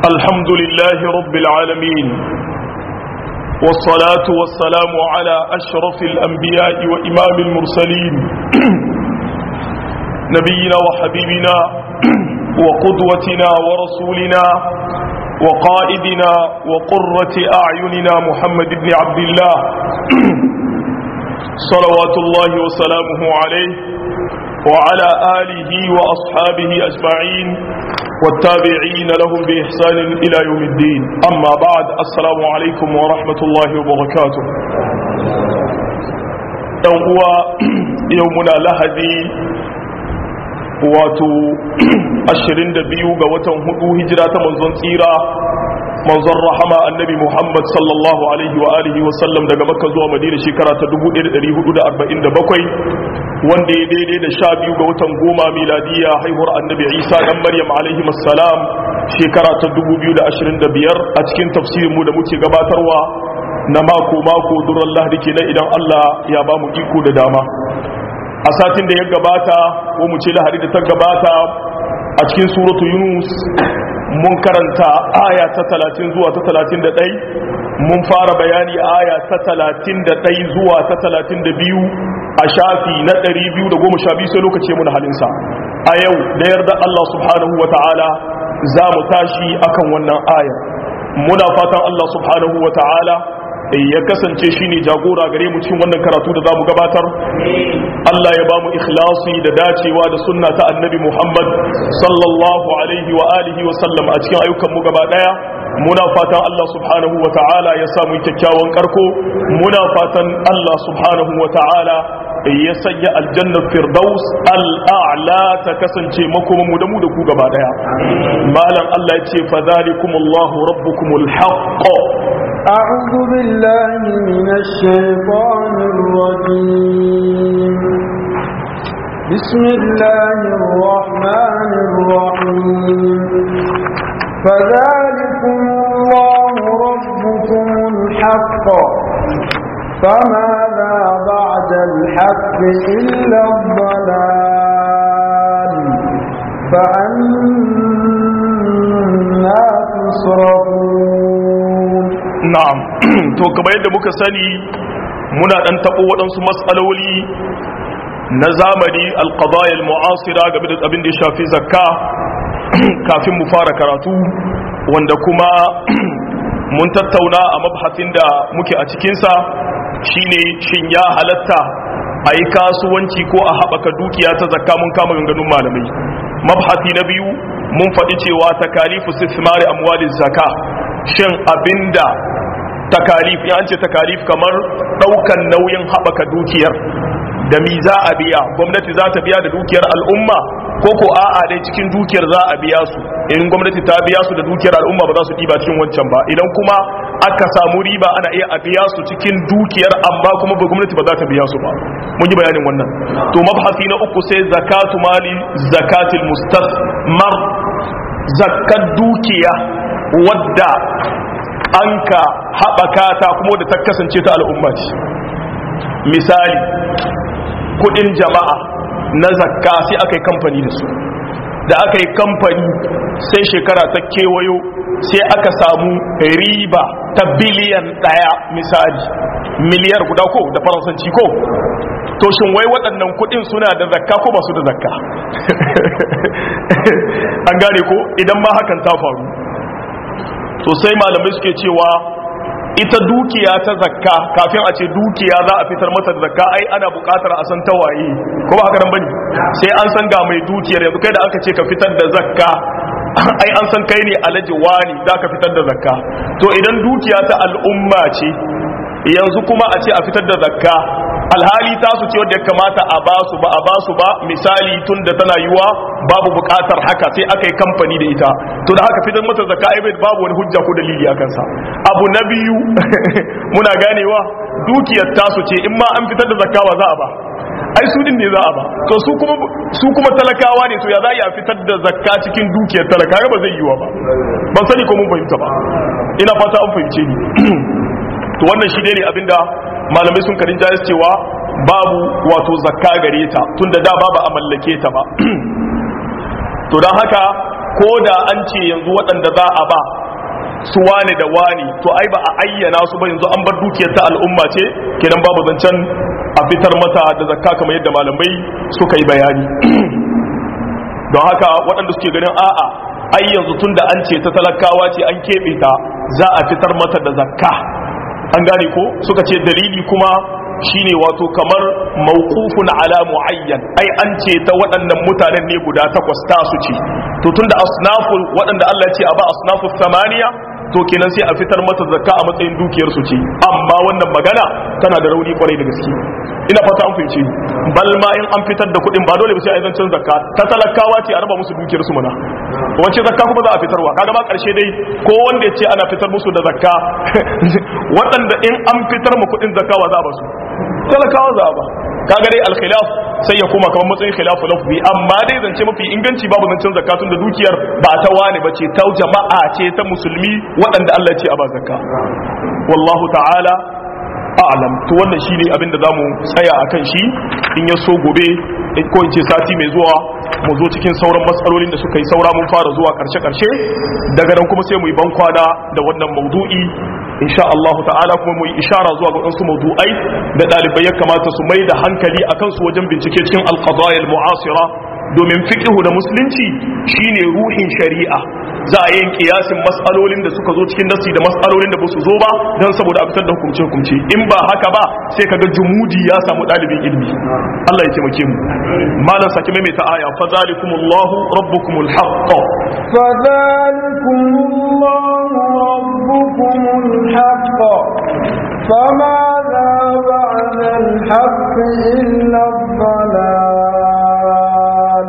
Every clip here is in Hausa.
الحمد لله رب العالمين والصلاة والسلام على أشرف الأنبياء وإمام المرسلين نبينا وحبيبنا وقدوتنا ورسولنا وقائدنا وقرة أعيننا محمد بن عبد الله صلوات الله وسلامه عليه وعلى آله وأصحابه أجمعين والتابعين لهم بإحسان إلى يوم الدين أما بعد السلام عليكم ورحمة الله وبركاته هو يومنا لهدي wato 22 ga watan hudu hijira ta manzon tsira manzon rahama annabi Muhammad sallallahu alaihi wa alihi wa sallam daga Makka zuwa Madina shekara ta 1447 wanda ya daidai da 12 ga watan goma miladiya haihuwar annabi Isa dan Maryam alaihi assalam shekara ta 2025 a cikin tafsirin mu da muke gabatarwa na mako mako duran Lahadi kenan idan Allah ya ba mu iko da dama a satin da ya gabata ko mu ce Lahadi da ta gabata a cikin suratu Yunus mun karanta aya ta talatin zuwa ta talatin da ɗai mun fara bayani aya ta talatin da ɗai zuwa ta talatin da biyu a shafi na ɗari biyu da goma sha biyu sai lokaci mun halinsa a yau da yarda Allah subhanahu wa ta'ala za mu tashi akan wannan aya muna fatan Allah subhanahu wa ta'ala ya kasance shi ne jagora gare mu cikin wannan karatu da za mu gabatar Allah ya ba mu ikhlasi da dacewa da sunna ta annabi Muhammad sallallahu alaihi wa alihi wa sallam a cikin ayyukan mu gaba daya muna fatan Allah subhanahu wa ta'ala ya samu kyakkyawan karko muna fatan Allah subhanahu wa ta'ala ya sanya aljannar firdaus al'a'la ta kasance makoma mu da mu da ku gaba daya malam Allah ya ce fa zalikumullahu rabbukumul haqq أعوذ بالله من الشيطان الرجيم بسم الله الرحمن الرحيم فذلكم الله ربكم الحق فماذا بعد الحق إلا الضلال فأنا تصرفون na'am to kamar yadda muka sani muna dan tabo waɗansu matsaloli na zamani alqadaya almu'asira game da abin da ya shafi zakka kafin mu fara karatu wanda kuma mun tattauna a mabhasin da muke a cikinsa shine shin ya halatta a yi kasuwanci ko a haɓaka dukiya ta zakka mun kama ganganun malamai mabhasi na biyu mun faɗi cewa takalifu sismari amwalin zakka shin abinda takalif ya ce takalif kamar daukan nauyin haɓaka dukiyar da mi za a biya gwamnati za ta biya da dukiyar al'umma ko ko a'a dai cikin dukiyar za a biya su in gwamnati ta biya su da dukiyar al'umma ba za su ɗiba cikin wancan ba idan kuma aka samu riba ana iya a biya su cikin dukiyar amma kuma ba gwamnati ba za ta biya su ba mun yi bayanin wannan to mabhasi na uku sai zakatu mali zakatil mustasmar zakat dukiya wadda an ka haɓaka ta kuma da ta kasance ta al'umma ce misali kudin jama'a na zakka sai aka yi kamfani da su da aka yi kamfani sai shekara ta kewayo sai aka samu riba ta biliyan ɗaya misali miliyar guda ko da faransanci ko to shin wai waɗannan kudin suna da zakka ko ba su da zakka an gane ko idan ma hakan ta faru to sai malamai suke cewa ita dukiya ta zakka kafin a ce dukiya za a fitar mata da zakka ai ana bukatar a san tawaye ko ba haka nan bane sai an san ga mai dukiyar yanzu kai da aka ce ka fitar da zakka ai an san kai ne alaji wani za ka fitar da zakka to idan dukiya ta al'umma ce yanzu kuma a ce a fitar da zakka alhali ta su ce wadda ya kamata a basu ba a basu ba misali tun da tana yiwa babu bukatar haka sai aka yi kamfani da ita to da haka fitar mata zakka ai babu wani hujja ko dalili a kansa abu na biyu muna ganewa dukiyar tasu ce in ma an fitar da zakka ba za a ba ai su din ne za a ba to su kuma su kuma talakawa ne to ya za a fitar da zakka cikin dukiyar talaka ba zai yiwa ba ban sani ko mun fahimta ba ina fata an fahimce ni to wannan shi ne abinda malamai sun karin jayas cewa babu wato zakka gare ta tunda da babu a mallake ta ba to don haka ko da an ce yanzu waɗanda za a ba su wane da wani to ai ba a ayyana su ba yanzu an bar dukiyar ta al'umma ce kenan babu zancen a fitar mata da zakka kamar yadda malamai suka yi bayani don haka waɗanda suke ganin a'a ai yanzu tun da an ce ta talakawa ce an keɓe ta za a fitar mata da zakka an gane ko suka ce dalili kuma shine wato kamar mawqufun ala muayyan ai an ce ta waɗannan mutanen ne guda takwas ta su ce to tunda asnaful waɗanda Allah ya ce a ba asnafus samaniya to kenan sai a fitar mata zakka a matsayin dukiyar su ce amma wannan magana tana da rauni kwarai da gaske ina fata an fahimci bal ma in an fitar da kuɗin ba dole ba sai a zancen zakka ta talakawa ce a raba musu dukiyar su mana wace zakka kuma za a fitarwa kaga ma karshe dai ko wanda ya ce ana fitar musu da zakka waɗanda in an fitar mu kuɗin zakka wa za a ba su talakawa za a ba kaga dai alkhilaf sai ya koma kamar matsayin khilafu lafzi amma dai zance mafi inganci babu zancen zakatun da dukiyar ba ta wani ba ce ta jama'a ce ta musulmi waɗanda Allah ce a ba zakka wallahu ta'ala a'lam to wannan shine abin da zamu tsaya akan shi in ya so gobe ko in ce sati mai zuwa mu zo cikin sauran matsalolin da suka yi saura mun fara zuwa karshe karshe daga nan kuma sai mu yi bankwana da wannan maudu'i insha Allah ta'ala kuma mu yi ishara zuwa ga wasu mawdu'ai da dalibai ya kamata su mai da hankali akan su wajen bincike cikin al-qadaya al-mu'asira domin fiqhu da musulunci shine ruhin shari'a za a yin kiyasin mas'alolin da suka zo cikin nasi da mas'alolin da ba su zo ba dan saboda a fitar da hukunce hukunce in ba haka ba sai kaga jumudi ya samu dalibin ilmi Allah ya taimake mu malam saki mai ta aya fa zalikumullahu rabbukumul haqq فذلكم الله ربكم الحق فماذا بعد الحق إلا الضلال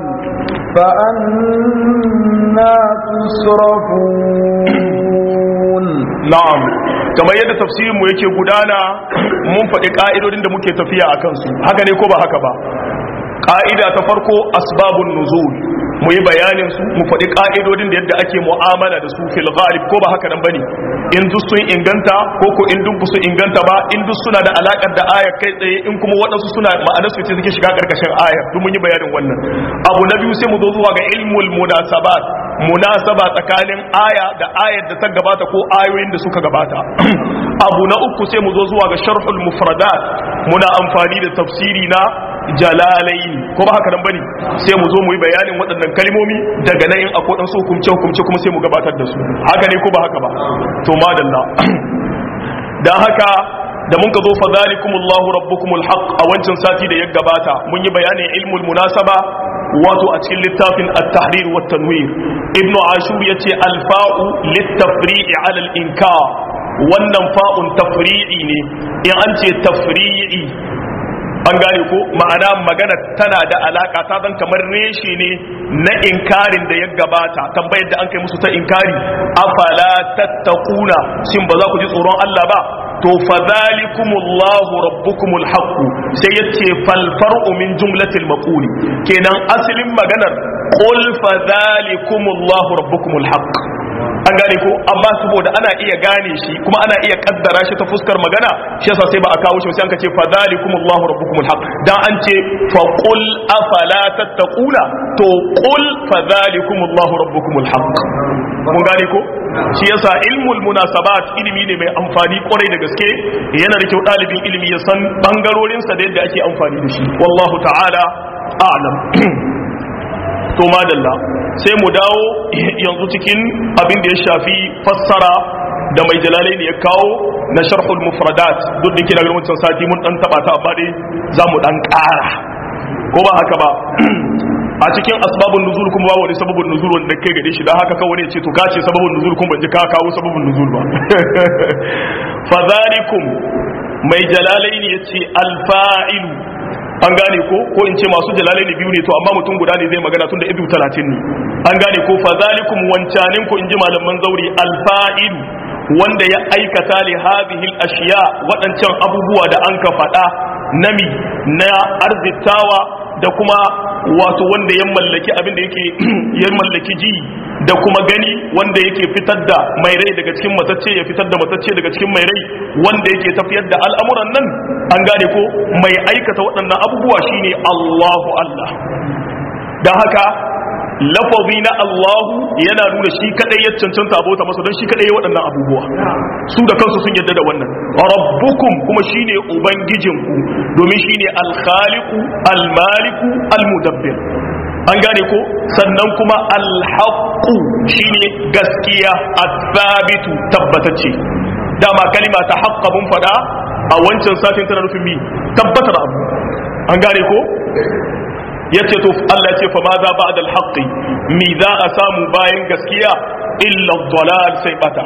فأنا تصرفون na'am kamar yadda tafsirin mu yake gudana mun faɗi ka'idodin da muke tafiya a kansu haka ne ko ba haka ba ka'ida ta farko asbabun nuzul mu yi bayanin su mu faɗi ka'idodin da yadda ake mu'amala da su fil ghalib ko ba haka nan bane in duk sun inganta ko ko in duk su inganta ba in duk suna da alakar da ayar kai tsaye in kuma waɗansu suna ma'anar su ce suke shiga karkashin ayar duk mun yi bayanin wannan abu na biyu sai mu zo zuwa ga ilmul munasabat munasaba tsakanin aya da ayar da ta gabata ko ayoyin da suka gabata abu na uku sai mu zo zuwa ga sharhul mufradat muna amfani da tafsiri na jalalaini ko ba haka nan bane sai mu zo mu yi bayanin waɗannan kalmomi daga nan in akwai dan su hukumce hukumce kuma sai mu gabatar da su haka ne ko ba haka ba to madalla dan haka da mun ka zo fa zalikumullahu rabbukumul haqq a wancan sati da ya gabata mun yi bayanin ilmul munasaba wato a cikin littafin at-tahrir wa tanwir ibnu ashur yace al-fa'u lit-tafri'i 'ala al-inkar wannan fa'un tafri'i ne in an ce tafri'i an gane ko ma'ana magana tana da alaka ta zan kamar reshe ne na inkarin da ya gabata tambayar da an kai musu ta inkari afala tattaquna shin ba za ku ji tsoron Allah ba to fadhalikumullahu rabbukumul haqq sai yace fal far'u min jumlatil maquli kenan asalin maganar qul fadhalikumullahu rabbukumul haqq an gane ko amma saboda ana iya gane shi kuma ana iya kaddara shi ta fuskar magana shi yasa sai ba a kawo shi sai an ka ce fadhalikumullahu rabbukumul haqq dan an ce fa qul afala tattaquna to qul fadhalikumullahu rabbukumul haqq mun gane ko shi yasa ilmul munasabat ilimi ne mai amfani kwarai da gaske yana da kyau dalibin ilimi ya san bangarorin sa da yadda ake amfani da shi wallahu ta'ala a'lam to madalla sai mu dawo yanzu cikin abin da ya shafi fassara da mai jalalai ne ya kawo na sharhul mufradat duk da kira wancan sati mun dan taba ta amma dai za mu dan ƙara ko ba haka ba a cikin asbabun nuzul kuma ba wani sababun nuzul wanda kai gade shi dan haka kawai ne ce to ka ce sababun nuzul kuma ban ji ka kawo sababun nuzul ba fa zalikum mai jalalai ne yace alfa'ilu an gane ko ko in ce masu jalalai ne biyu ne to amma mutum guda ne zai magana tun da idu talatin ne an gane ko fa zalikum wancanin ko in ji malaman zauri alfa'il wanda ya aikata li hadhihi al-ashiya wadancan abubuwa da an ka faɗa nami na arzitawa da kuma wato wanda ya mallaki abin da yake ya mallaki ji da kuma gani wanda yake fitar da mai rai daga cikin matacce ya fitar da matacce daga cikin mai rai wanda yake tafiyar da al'amuran nan an gane ko mai aikata waɗannan abubuwa shine Allahu Allah don haka lafazi na Allahu yana nuna shi kadai ya cancanta abota masa don shi kadai ya waɗannan abubuwa su da kansu sun yadda da wannan rabbukum kuma shine ubangijinku domin shine al-khaliqu al-maliku al-mudabbir an gane ko sannan kuma al-haqqu shine gaskiya at-thabitu tabbatacce dama kalima ta haqqa mun fada a wancan satin tana nufin mi tabbatar abu an gane ko yace to Allah ya ce fa ma za ba'da al-haqqi mi za a samu bayan gaskiya illa dalal sai bata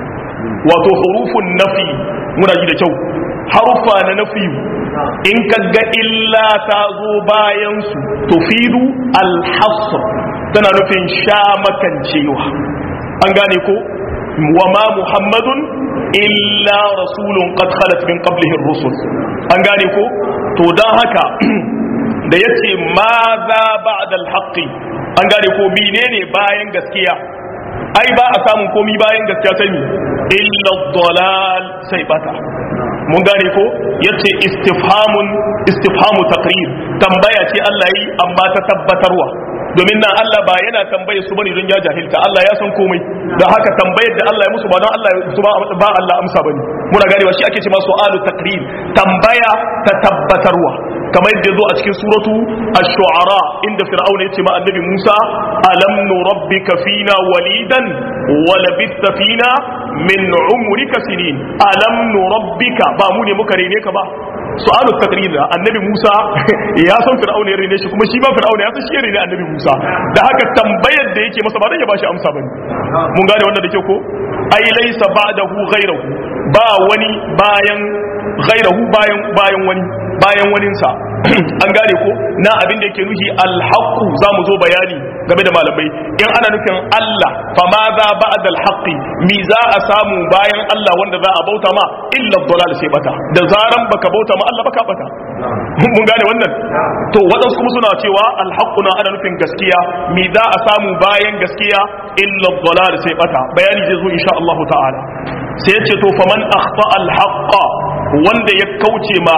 wato hurufun nafi muna ji da kyau harufa na nafi in kaga illa ta zo bayan su tufidu al-hasr tana nufin sha makancewa an gane ko wa ma muhammadun illa rasulun qad khalat min qablihi ar-rusul an gane ko to dan haka da ya ce ma za ba da alhaƙi an gane ko menene bayan gaskiya ai ba a samun komi bayan gaskiya sai mi illa dalal sai bata mun gane ko yace istifhamun istifhamu taqrir tambaya ce Allah yi amma ta tabbatarwa domin nan Allah ba yana tambaye su bane don ya jahilta Allah ya san komai da haka tambayar da Allah ya musu ba don Allah su ba Allah amsa bane muna ganewa shi ake cewa su'alu taqrir tambaya ta tabbatarwa kamar yadda zo a cikin suratu ash-shu'ara inda fir'auna yace ma annabi Musa alam nurabbika fina walidan wa labithta fina min umrika sinin alam nurabbika ba mu ne muka rene ka ba su'alu taqrir annabi Musa ya san fir'auna ya rene shi kuma shi ba fir'auna ya san shi ya rene annabi Musa da haka tambayar da yake masa ba dan ya bashi amsa bane mun gane wannan da ke ko ai laysa ba'dahu ghayruhu ba wani bayan ghayruhu bayan bayan wani bayan waninsa an gane ko na abin da yake nuhi alhaqu za mu zo bayani game da malamai in ana nufin Allah fa ma za ba'da alhaqi mi za a samu bayan Allah wanda za a bauta ma illa dalal sai bata da zaran baka bauta ma Allah baka bata mun gane wannan to wadansu kuma suna cewa alhaqu na ana nufin gaskiya mi za a samu bayan gaskiya illa dalal sai bata bayani zai zo insha Allah ta'ala sai ya ce to faman akhta alhaqa wanda ya kauce ma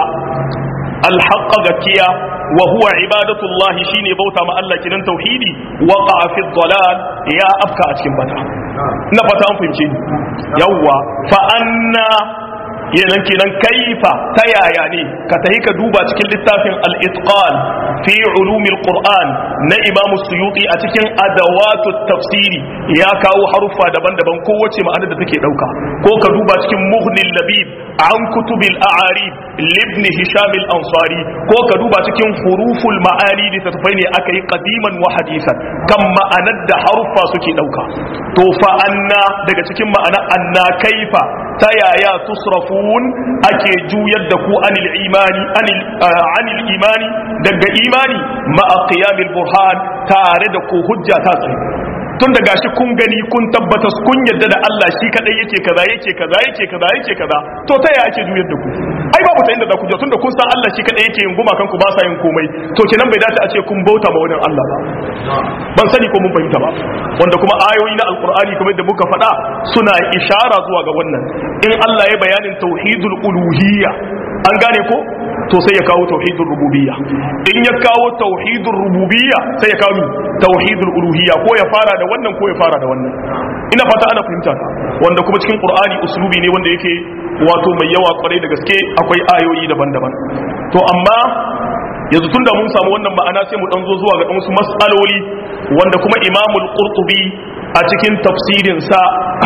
alhaqqa gaskiya wa huwa ibadatullahi shine bauta ma Allah kinan tauhidi waqa fi dalal ya afka a cikin bata ina fata an fahimce ni yawwa fa anna yanan kenan kaifa ta yaya ne ka tahi ka duba cikin littafin al-itqan fi ulumil qur'an na imam suyuti a cikin adawatu tafsiri ya kawo haruffa daban-daban kowace ma'anar da take dauka ko ka duba cikin mughnil labib an kutubil a'arib libni hisham al-ansari ko ka duba cikin huruful ma'ani da tafai ne aka yi qadiman wa hadisan kan ma'anar da haruffa suke dauka to fa anna daga cikin ma'ana anna kaifa ta yaya tusrafun ake juyar da ku anil imani anil anil imani daga imani ma'a qiyamil burhan tare da ku hujja ta tsaye tun da gashi kun gani kun tabbata kun yadda da Allah shi kadai yake kaza yake kaza yake kaza yake kaza to ta yaya ake juyar da ku ai babu ta inda za ku je tun da kun san Allah shi kadai yake yin gumakan ku ba sa yin komai to kenan bai dace a ce kun bauta ma wani Allah ba ban sani ko mun fahimta ba wanda kuma ayoyi na alqur'ani kamar da muka faɗa suna ishara zuwa ga wannan in Allah ya bayanin tauhidul uluhiyya an gane ko to sai ya kawo tauhidul rububiyya in ya kawo tauhidul rububiyya sai ya kawo tauhidul uluhiyya ko ya fara da wannan ko ya fara da wannan ina fata ana fahimta ta wanda kuma cikin qur'ani uslubi ne wanda yake wato mai yawa kwarai da gaske akwai ayoyi daban-daban to amma yanzu tunda mun samu wannan ma'ana sai mu dan zo zuwa ga wasu mas'aloli wanda kuma imamul qurtubi a cikin tafsirin sa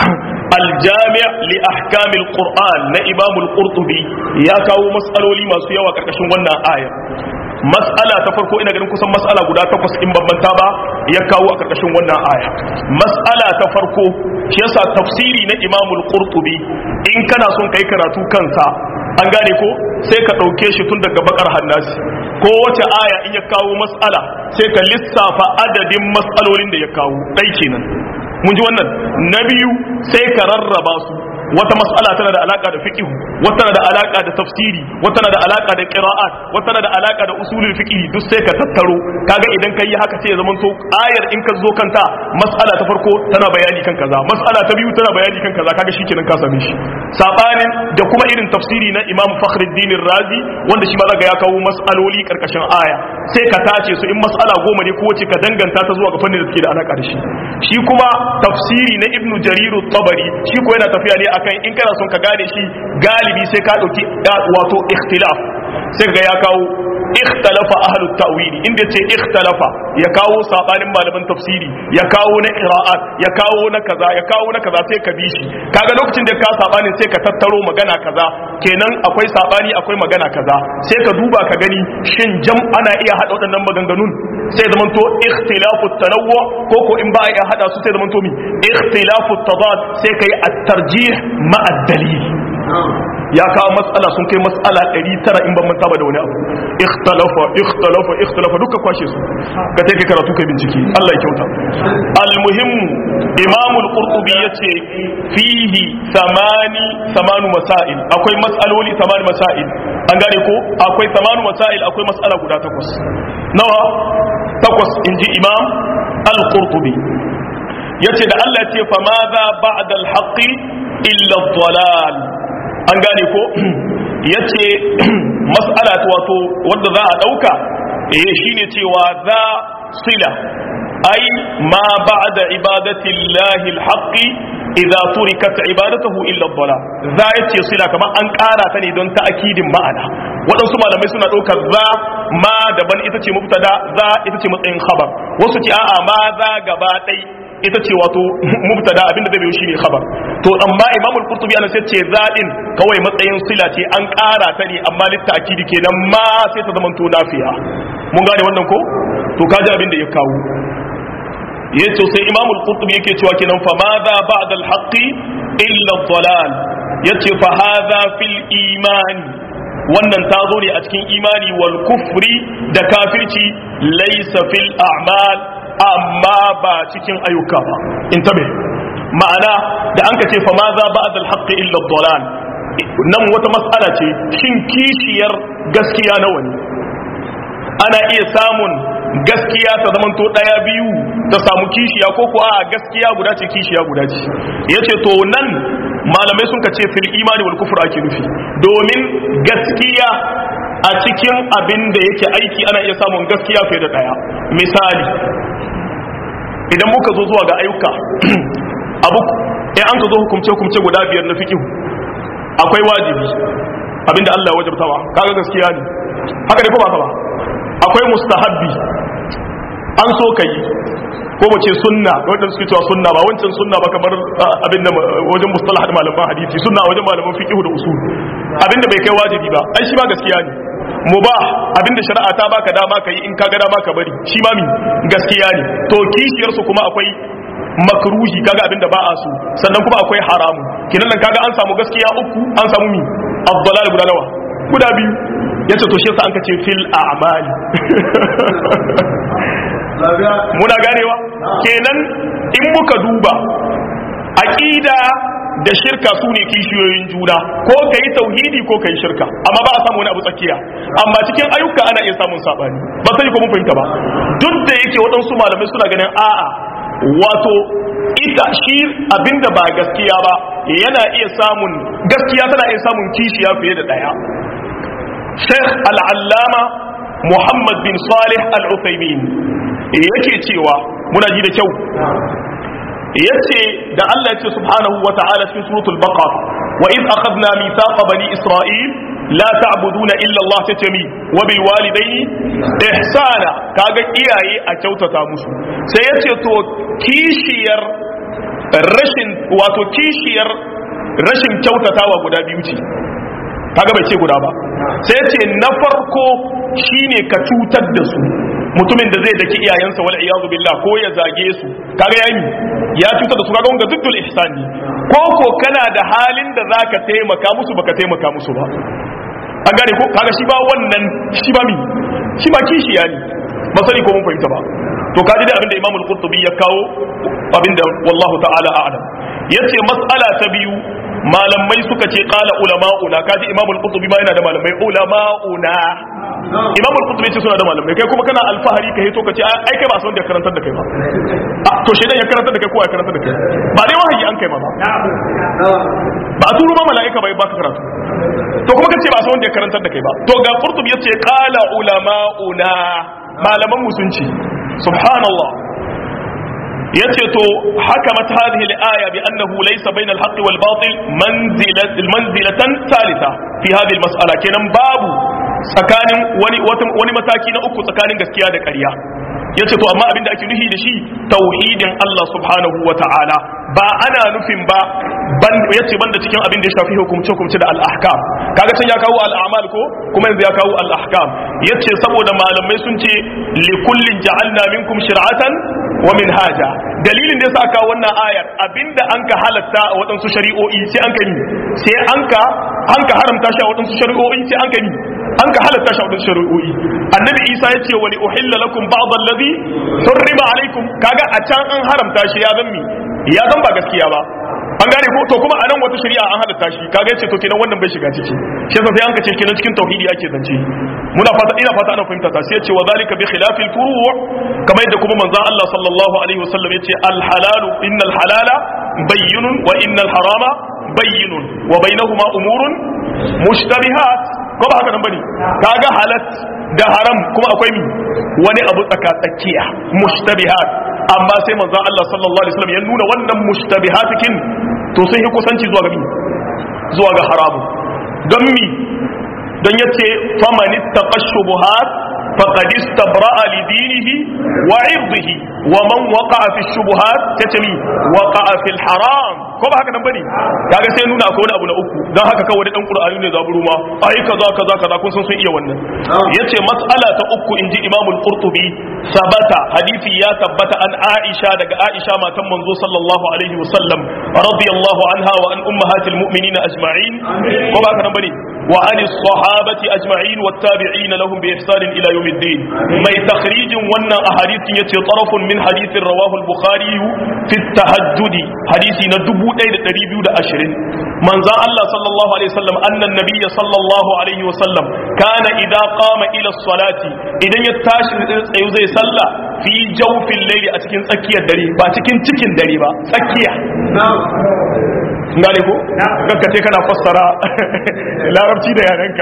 aljami' li ahkamil qur'an na imamul qurtubi ya kawo mas'aloli masu yawa karkashin wannan ayar mas'ala ta farko ina ganin kusan mas'ala guda takwas in bambanta ba ya kawo a karkashin wannan aya mas'ala ta farko shi yasa tafsiri na imamul qurtubi in kana son kai karatu kansa an gane ko sai ka ɗauke shi tun daga bakar hannasi ko wace aya in ya kawo mas'ala sai ka lissafa adadin mas'alolin da ya kawo ɗai kenan mun ji wannan na biyu sai ka rarraba su wata mas'ala tana da alaka da fiqh wata tana da alaka da tafsiri wata tana da alaka da qira'at wata tana da alaka da usulul fiqh duk sai ka tattaro kaga idan kai haka sai ya zama to ayar in ka zo kanta mas'ala ta farko tana bayani kan kaza mas'ala ta biyu tana bayani kan kaza kaga shikenan ka same shi sabanin da kuma irin tafsiri na Imam Fakhruddin Razi wanda shi ma zaka ya kawo mas'aloli karkashin aya sai ka tace su in mas'ala goma ne ko wace ka danganta ta zuwa ga fannin da suke da alaka da shi shi kuma tafsiri na Ibn Jarir tabari shi ko yana tafiya ne akan in kana son ka gane shi galibi sai ka dauki wato ikhtilaf sai ga ya kawo ikhtalafa ahlut ta'wili inda ce ikhtalafa ya kawo sabanin malaman tafsiri ya kawo na qira'at ya kawo na kaza ya kawo na kaza sai ka bi shi kaga lokacin da ka sabanin sai ka tattaro magana kaza kenan akwai sabani akwai magana kaza sai ka duba ka gani shin jam ana iya hada waɗannan maganganun sai zaman to ikhtilafu tanawwu ko ko in ba a iya hada su sai zaman to mi ikhtilafu tadad sai kai at-tarjih ma ad-dalil ya kawo matsala sun kai matsala 900 in ban manta ba da wani abu ikhtalafa ikhtalafa ikhtalafa duka kwashe su ka take karatu kai bincike Allah ya kyauta almuhim imam al-qurtubi yace fihi samani samanu masail akwai mas'aloli samani masail an gane ko akwai samanu masail akwai mas'ala guda takwas nawa takwas inji imam al-qurtubi yace da Allah ya ce fa madha ba'da al-haqqi illa ad-dalal an gane ko ya ce mas'ala wato wadda za a ɗauka eh shine cewa za sila ai ma ba'da ibadati llahi alhaqi idza turikat ibadatuhu illa dhala za ya ce sila kamar an ƙara ta ne don ta'akidin ma'ana waɗansu malamai suna ɗaukar za ma daban ita ce mubtada za ita ce matsayin khabar wasu ce a'a ma za gaba ɗai ita ce wato mubtada abinda zai biyo shine khabar to amma imam al-qurtubi ana sai ce zadin kawai matsayin sila ce an ƙara ta ne amma litta'kidi kenan ma sai ta zama to nafiya mun gane wannan ko to kaji abin da ya kawo yace sai imam al-qurtubi yake cewa kenan fa madha ba'da al-haqqi illa ad-dalal yace fa hadha fil iman wannan ta zo ne a cikin imani wal kufri da kafirci laysa fil a'mal amma ba cikin ayyuka ba in tabe ma'ana da an ka ce fa ma za ba da alhaqqi illa dalal nan wata mas'ala ce shin kishiyar gaskiya nawa ne ana iya samun gaskiya ta zamanto daya biyu ta samu kishiya ko ko a gaskiya guda ce kishiya guda ce yace to nan malamai sun ka ce fil imani wal kufr ake nufi domin gaskiya a cikin abin da yake aiki ana iya samun gaskiya fiye da daya misali idan muka zo zuwa ga ayyuka abu in an ka zo hukumce hukumce guda biyar na fiqh akwai wajibi abinda Allah ya wajabtawa kaga gaskiya ne haka ne ko ba ka ba akwai mustahabbi an so kai ko mu ce sunna wanda suke cewa sunna ba wancan sunna ba kamar abin da wajen mustalah da malaman hadisi sunna wajen malaman fiqh da usul abin da bai kai wajibi ba ai shi ba gaskiya ne mubah abin da shari'a ta baka dama kai in ka ga dama ka bari shi ma mi gaskiya ne to kishiyar su kuma akwai makruhi kaga abin da ba a so sannan kuma akwai haramu kinan nan kaga an samu gaskiya uku an samu mi afdalal guda nawa guda biyu yace to shi yasa an kace fil a'mali muna ganewa kenan in muka duba aqida da shirka su ne kishiyoyin juna ko ka yi tauhidi ko ka yi shirka amma ba a samu wani abu tsakiya amma cikin ayyuka ana iya samun sabani ba sai ko mun fahimta ba duk da yake waɗansu malamai suna ganin a'a wato ita shi abinda ba gaskiya ba yana iya samun gaskiya tana iya samun kishiya fiye da ɗaya Sheikh Al-Allama Muhammad bin Salih Al-Uthaymin yake cewa muna ji da kyau yace da Allah yace subhanahu wa ta'ala cikin suratul baqara wa id akhadna mithaqa bani isra'il la ta'buduna illa Allah tatami wa bil walidayni ihsana kaga iyaye a kyautata musu sai yace to kishiyar rashin wato kishiyar rashin kyautatawa guda biyu ce kaga bai ce guda ba sai yace na farko shine ka cutar da su mutumin da zai daki iyayensa wal iyazu billah ko ya zage su kaga yayi ya cuta da su kaga wanga duddul ihsani ko ko kana da halin da zaka taimaka musu baka taimaka musu ba an gane ko kaga shi ba wannan shi ba mi shi ba kishiya ne ba sani ko mun fahimta ba to kaji da abinda imamul qurtubi ya kawo abinda wallahu ta'ala a'lam yace mas'ala ta biyu malamai suka ce qala ulama'una kaji imamul qurtubi ma yana da malamai ulama'una imamul qurtubi ce suna da malamai kai kuma kana alfahari kai to kace ai kai ba san da karantar da kai ba to shedan ya karantar da kai ko ya karantar da kai ba dai wahayi an kai ma ba ba a turo ma mala'ika bai baka karatu to kuma kace ba san wanda ya karantar da kai ba to ga qurtubi yace qala ulama'una malaman musunci subhanallah yace to hakamat hadhihi al-aya bi annahu laysa bayna al-haqqi wal batil manzilatan manzilatan thalitha fi hadhihi al-mas'ala kenan babu tsakanin wani wani mataki na uku tsakanin gaskiya da ƙarya yace to amma abinda ake nufi da shi tauhidin Allah subhanahu wa ta'ala ba ana nufin ba ban yace banda cikin abin da ya shafi hukumce hukumce da al-ahkam kaga can ya kawo al-a'mal ko kuma yanzu ya kawo al-ahkam yace saboda malamai sun ce li kullin ja'alna minkum shir'atan wa minhaja dalilin da yasa aka wannan ayar abinda an ka halatta a waɗansu shari'o'i sai an ka yi sai an ka an ka haramta shi a waɗansu shari'o'i sai an ka yi an ka halatta shi a waɗansu shari'o'i annabi isa ya ce wa li uhilla lakum ba'd alladhi hurrima alaikum kaga a can an haramta shi ya zan mi ya zan ba gaskiya ba an gane ko to kuma a nan wata shari'a an halatta shi kaga yace to kenan wannan bai shiga ciki shi yasa sai an kace kenan cikin tauhidi ake zance muna fata ina fata ana fahimta ta sai yace wa zalika bi khilafil furu' kamar yadda kuma manzon Allah sallallahu alaihi wasallam yace al halalu innal halala bayyinun wa innal harama bayyinun wa bainahuma umurun mushtabihat ko ba haka nan bane kaga halat da haram kuma akwai mi wani abu tsaka tsakiya mushtabihat amma sai manzon Allah sallallahu alaihi wasallam ya nuna wannan mushtabihatikin to sun yi kusanci zuwa ga mi zuwa ga haramu don mi don yace faman ittaqa shubuhat faqad istabra'a li dinihi wa 'irdihi wa man waqa'a fi shubuhat tatami waqa'a fil haram ko ba haka nan bane kaga sai nuna akwai wani abu na uku dan haka kawai dan qur'ani ne zaburu ma ai kaza kaza kaza kun san sun iya wannan yace mas'ala ta uku inji imam al-qurtubi sabata hadisi ya tabbata an aisha daga aisha matan manzo sallallahu alaihi wasallam radiyallahu anha wa an ummahatil mu'minin ajma'in ko ba haka nan bane wa an sahabati ajma'in wat tabi'in lahum bi ihsan ila yawmiddin mai takhrijin wannan ahadithin yace tarafun min hadithin rawahu al-bukhari fi at-tahajjud hadisi na 1220 manzan Allah sallallahu alaihi wasallam annan nabiyya sallallahu alaihi wasallam kana idza qama ila salati idan ya tashi tsayu zai salla fi jawfil layli a cikin tsakiyar dare ba cikin cikin dare ba tsakiya ngare ko kanka ce kana fassara larabci da yarenka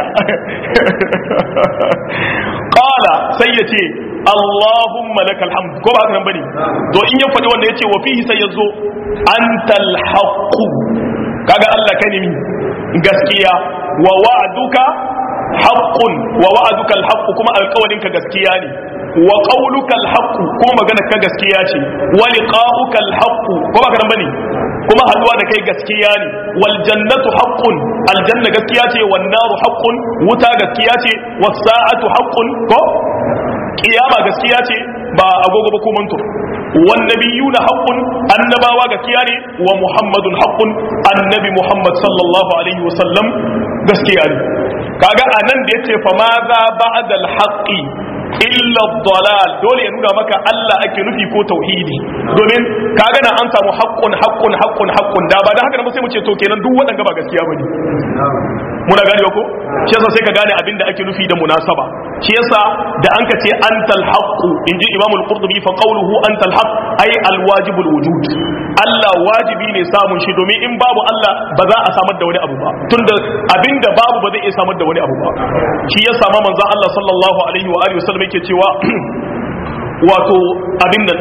qala sai yace Allahumma lakal hamd ko ba haka nan bane to in ya faɗi wanda yace wa fihi sai yazo antal haqqu kaga Allah kai ne mi gaskiya wa wa'duka haqqun wa wa'duka al kuma alƙawarin ka gaskiya ne wa qawluka al kuma magana ka gaskiya ce wa liqa'uka al ko ba ka bane kuma haduwa da kai gaskiya ne wal jannatu haqqun aljanna gaskiya ce wan naru haqqun wuta gaskiya ce was sa'atu haqqun ko kiyama gaskiya ce ba agogo ba ko mantur wan nabiyuna haqqun annabawa gaskiya ne wa muhammadun haqqun annabi muhammad sallallahu alaihi wa sallam gaskiya ne kaga anan da yace fa ma za ba'da al haqqi illa dalal dole ya nuna maka Allah ake nufi ko tauhidi domin kaga na an samu haqqun haqqun haqqun haqqun da ba da haka ba sai mu ce to kenan duk waɗanda ba gaskiya bane muna gane ko shi yasa sai ka gane abin da ake nufi da munasaba shi yasa da an ka ce antal haqqu inji imam al-qurtubi fa qawluhu antal haqq ay al-wajib al-wujud Allah wajibi ne samun shi domin in babu Allah ba za a samar da wani abu ba tunda abinda babu ba zai iya samar da wani abu ba shi ya sama manzon Allah sallallahu alaihi wa alihi wasallam yake cewa wato abin nan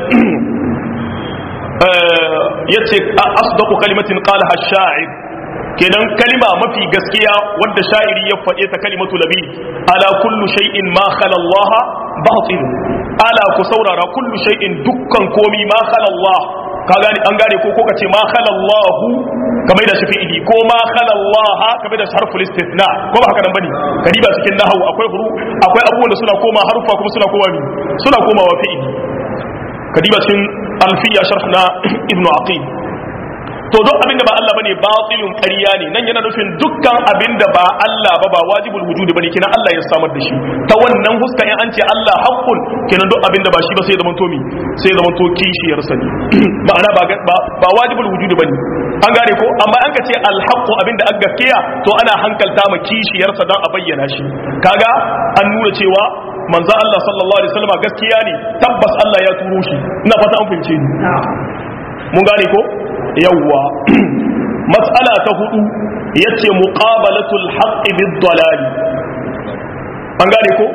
yace asdaqu kalimatin qalaha ash-sha'ir kenan kalima mafi gaskiya wanda sha'iri ya faɗe ta kalimatu labi ala kullu shay'in ma khala Allah batil ala ku saurara kullu shay'in dukkan komi ma khala Allah ka gani an gane ko ko kace ma khala Allah kamar da shi fi'ili ko ma khala Allah kamar da harful istithna ko ba haka nan bane kadiba cikin nahwu akwai huru akwai abubuwan da suna koma harufa kuma suna koma ni suna komawa fi'ili kadiba cikin alfiya sharh na ibnu aqil to duk abin da ba Allah bane batilun ƙarya ne nan yana nufin dukkan abin da ba Allah ba ba wajibul wujudi bane kenan Allah ya samar da shi ta wannan huska in an ce Allah haqqun kenan duk abin da ba shi ba sai zaman to mi sai zaman to kishiyar sa ne ma'ana ba ba wajibul wujudi bane an gane ko amma an ka ce al haqqu abin da gaskiya to ana hankalta ma kishiyar sa dan a bayyana shi kaga an nuna cewa manzo Allah sallallahu alaihi wasallam gaskiya ne tabbas Allah ya turo shi ina fata an fahimce ni mun gane ko yawwa mas'ala ta hudu yace muqabalatul haqqi bid dalal an gane ko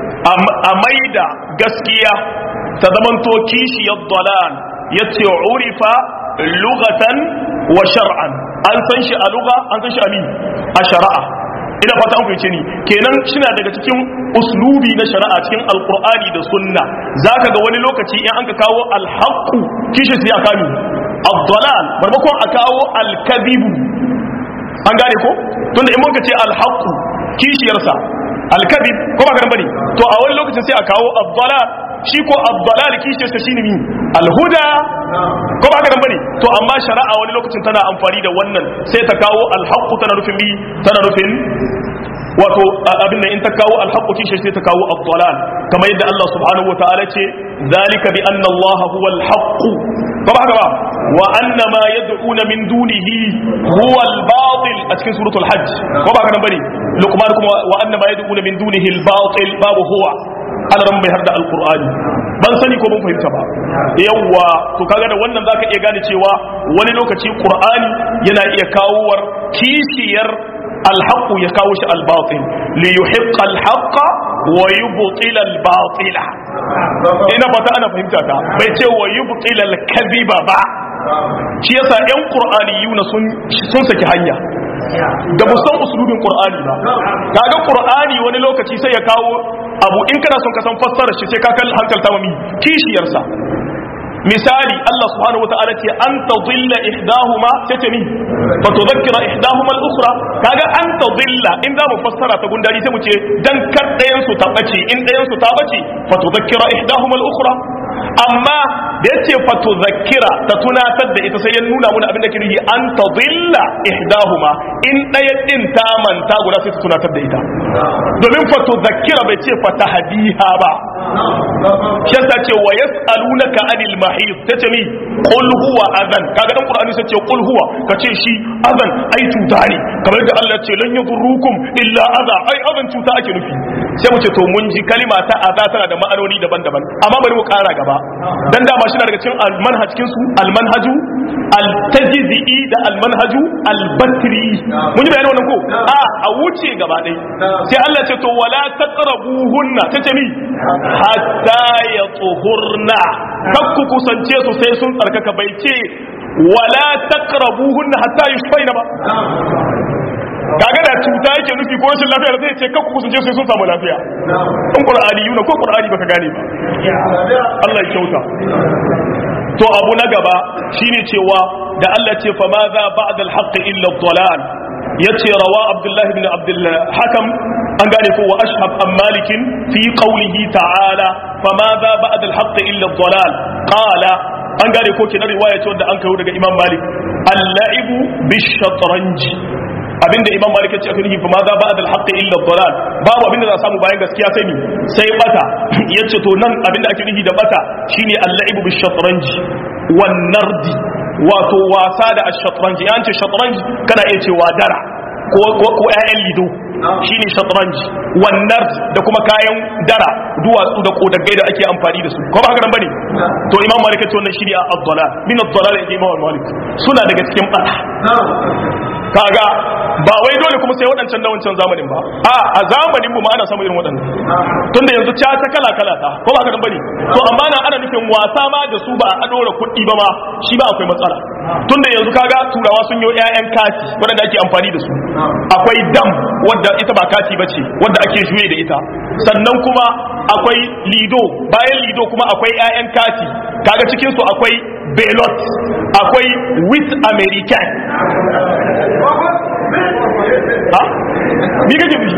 a maida gaskiya ta zamanto kishiyar dalal yace urifa lughatan wa shar'an an san shi a lugha an san shi a mi a shari'a ina fata an fahimce ni kenan shina daga cikin uslubi na shari'a cikin alqur'ani da sunna zaka ga wani lokaci in an ka kawo alhaqu kishi sai aka mi ad-dalal maimakon a kawo al-kadhibu an gane ko tunda in mun ka ce alhaqu kishiyarsa al-kadhib ko ba ka bane to a wani lokacin sai a kawo ad-dalal shi ko ad-dalal kishiyarsa shine mi al-huda ko ba ka bane to amma shari'a wani lokacin tana amfani da wannan sai ta kawo alhaqqu tana nufin bi tana nufin wato abin nan in ta kawo alhaqqu kishi sai ta kawo ad-dalal kamar yadda Allah subhanahu wa ta'ala ce zalika bi anna Allah huwa al-haqq ko ba haka ba wa anna ma yad'una min dunihi huwa al-batil a cikin suratul hajj ko ba haka bane luqman kuma wa anna ma yad'una min dunihi al-batil babu huwa alaran bai har da alkur'ani ban sani ko ban fahimta ba yawwa to kaga da wannan zaka iya gane cewa wani lokaci qur'ani yana iya kawowar kishiyar alhaqu ya kawo shi albatil li yuhiqqa alhaqqa wa yubtila albatila ina fata ana fahimta ta bai ce wa yubtila alkadhiba ba shi yasa yan qur'aniyuna sun sun saki hanya da ba san usulubin qur'ani ba kaga qur'ani wani lokaci sai ya kawo abu in kana son ka san fassarar shi sai ka kalli hankalta mami kishiyarsa misali Allah subhanahu wataala ce an tadilla ihdahuma sai ni fa tudhakkira ihdahuma al-ukhra kaga an tadilla in za mu fassara ta gundari sai mu ce dan kar dayan su ta bace in dayan su ta bace fa tudhakkira ihdahuma al-ukhra amma da yace fa tudhakkira ta tunatar da ita sai ya nuna mana abin da ke nufi an tadilla ihdahuma in daya din ta manta guda sai ta tunatar da ita domin fa tudhakkira bai ce fa tahdiha ba shi yasa ce wa yas'alunaka anil mahid tace mi qul huwa adhan kaga dan qur'ani sai ce qul huwa kace shi adhan ai cuta ne kamar da Allah ce lan yadurrukum illa adha ai adhan cuta ake nufi sai mu ce to mun ji kalima ta adha tana da ma'anoni daban-daban amma bari mu kara gaba dan dama shi daga cikin almanhaj cikin su almanhaju altajzi da almanhaju albatri mun ji bayanin wannan ko a a wuce gaba dai sai Allah ce to wala taqrabuhunna tace mi hatta yatuhurna kakku kusance su sai sun tsarkaka bai ce wala taqrabuhunna hatta yushfaina ba kaga da cuta yake nufi ko rashin lafiya zai ce kakku kusance sai sun samu lafiya in qur'ani yuna ko qur'ani baka gane ba Allah ya kyauta to abu na gaba shine cewa da Allah ce fa ma za ba'da al-haqq illa ad-dalal yace rawa Abdullah ibn Abdul Hakam an gane ko wa ashhab an malikin fi qawlihi ta'ala fa ma za ba'da al-haqq illa ad-dalal qala an gane ko kina riwaya ce wanda an kawo daga Imam Malik al-la'ibu bish-shatranj abinda imam malik ya ce aka nufi fa ma za ba adal haqqi illa dalal babu abinda za a samu bayan gaskiya sai ni sai bata yace to nan abinda ake nufi da bata shine al-la'ibu bi shatranj wan nardi wato wasa da ash-shatranj yan ce shatranj kana iya cewa dara ko ko ƴaƴan lido shine shatranj wan nard da kuma kayan dara duwatsu da kodagai da ake amfani da su ko ba haka nan bane to imam malik ya ce wannan shine ad-dalal min ad-dalal ya imam malik suna daga cikin bata kaga ba wai dole kuma sai waɗancan na wancan zamanin ba a a zamanin mu ma ana samun irin waɗannan tunda yanzu ta ta kala kala ta ko ba ka bane to amma na ana nufin wasa ma da su ba a dora kuɗi ba ma shi ba akwai matsala tunda yanzu kaga turawa sun yi ƴaƴan kati waɗanda ake amfani da su akwai dam wadda ita ba kati ba ce wadda ake juye da ita sannan kuma akwai lido bayan lido kuma akwai ƴaƴan kati kaga cikin su akwai belot akwai with american ha ni kake bi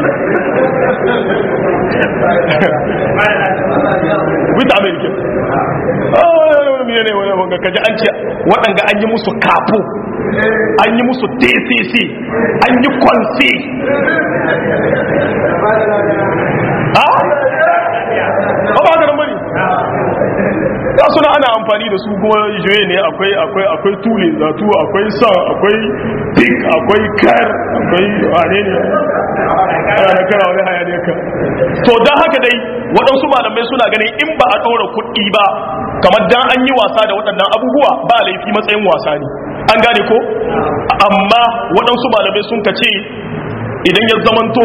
with american ah me ne wani wanga kaji an ce waɗanga an yi musu kafu an yi musu tcc an yi kwanse ha ba ba ka nan bane ya suna ana amfani da su kuma juye ne akwai akwai akwai tule zatu akwai sa akwai pig akwai kar akwai wane ne ana na kana wani hayaniya ka to don haka dai waɗansu malamai suna ganin in ba a ɗora kuɗi ba kamar dan an yi wasa da waɗannan abubuwa ba laifi matsayin wasa ne an gane ko amma waɗansu malamai sun kace idan ya zamanto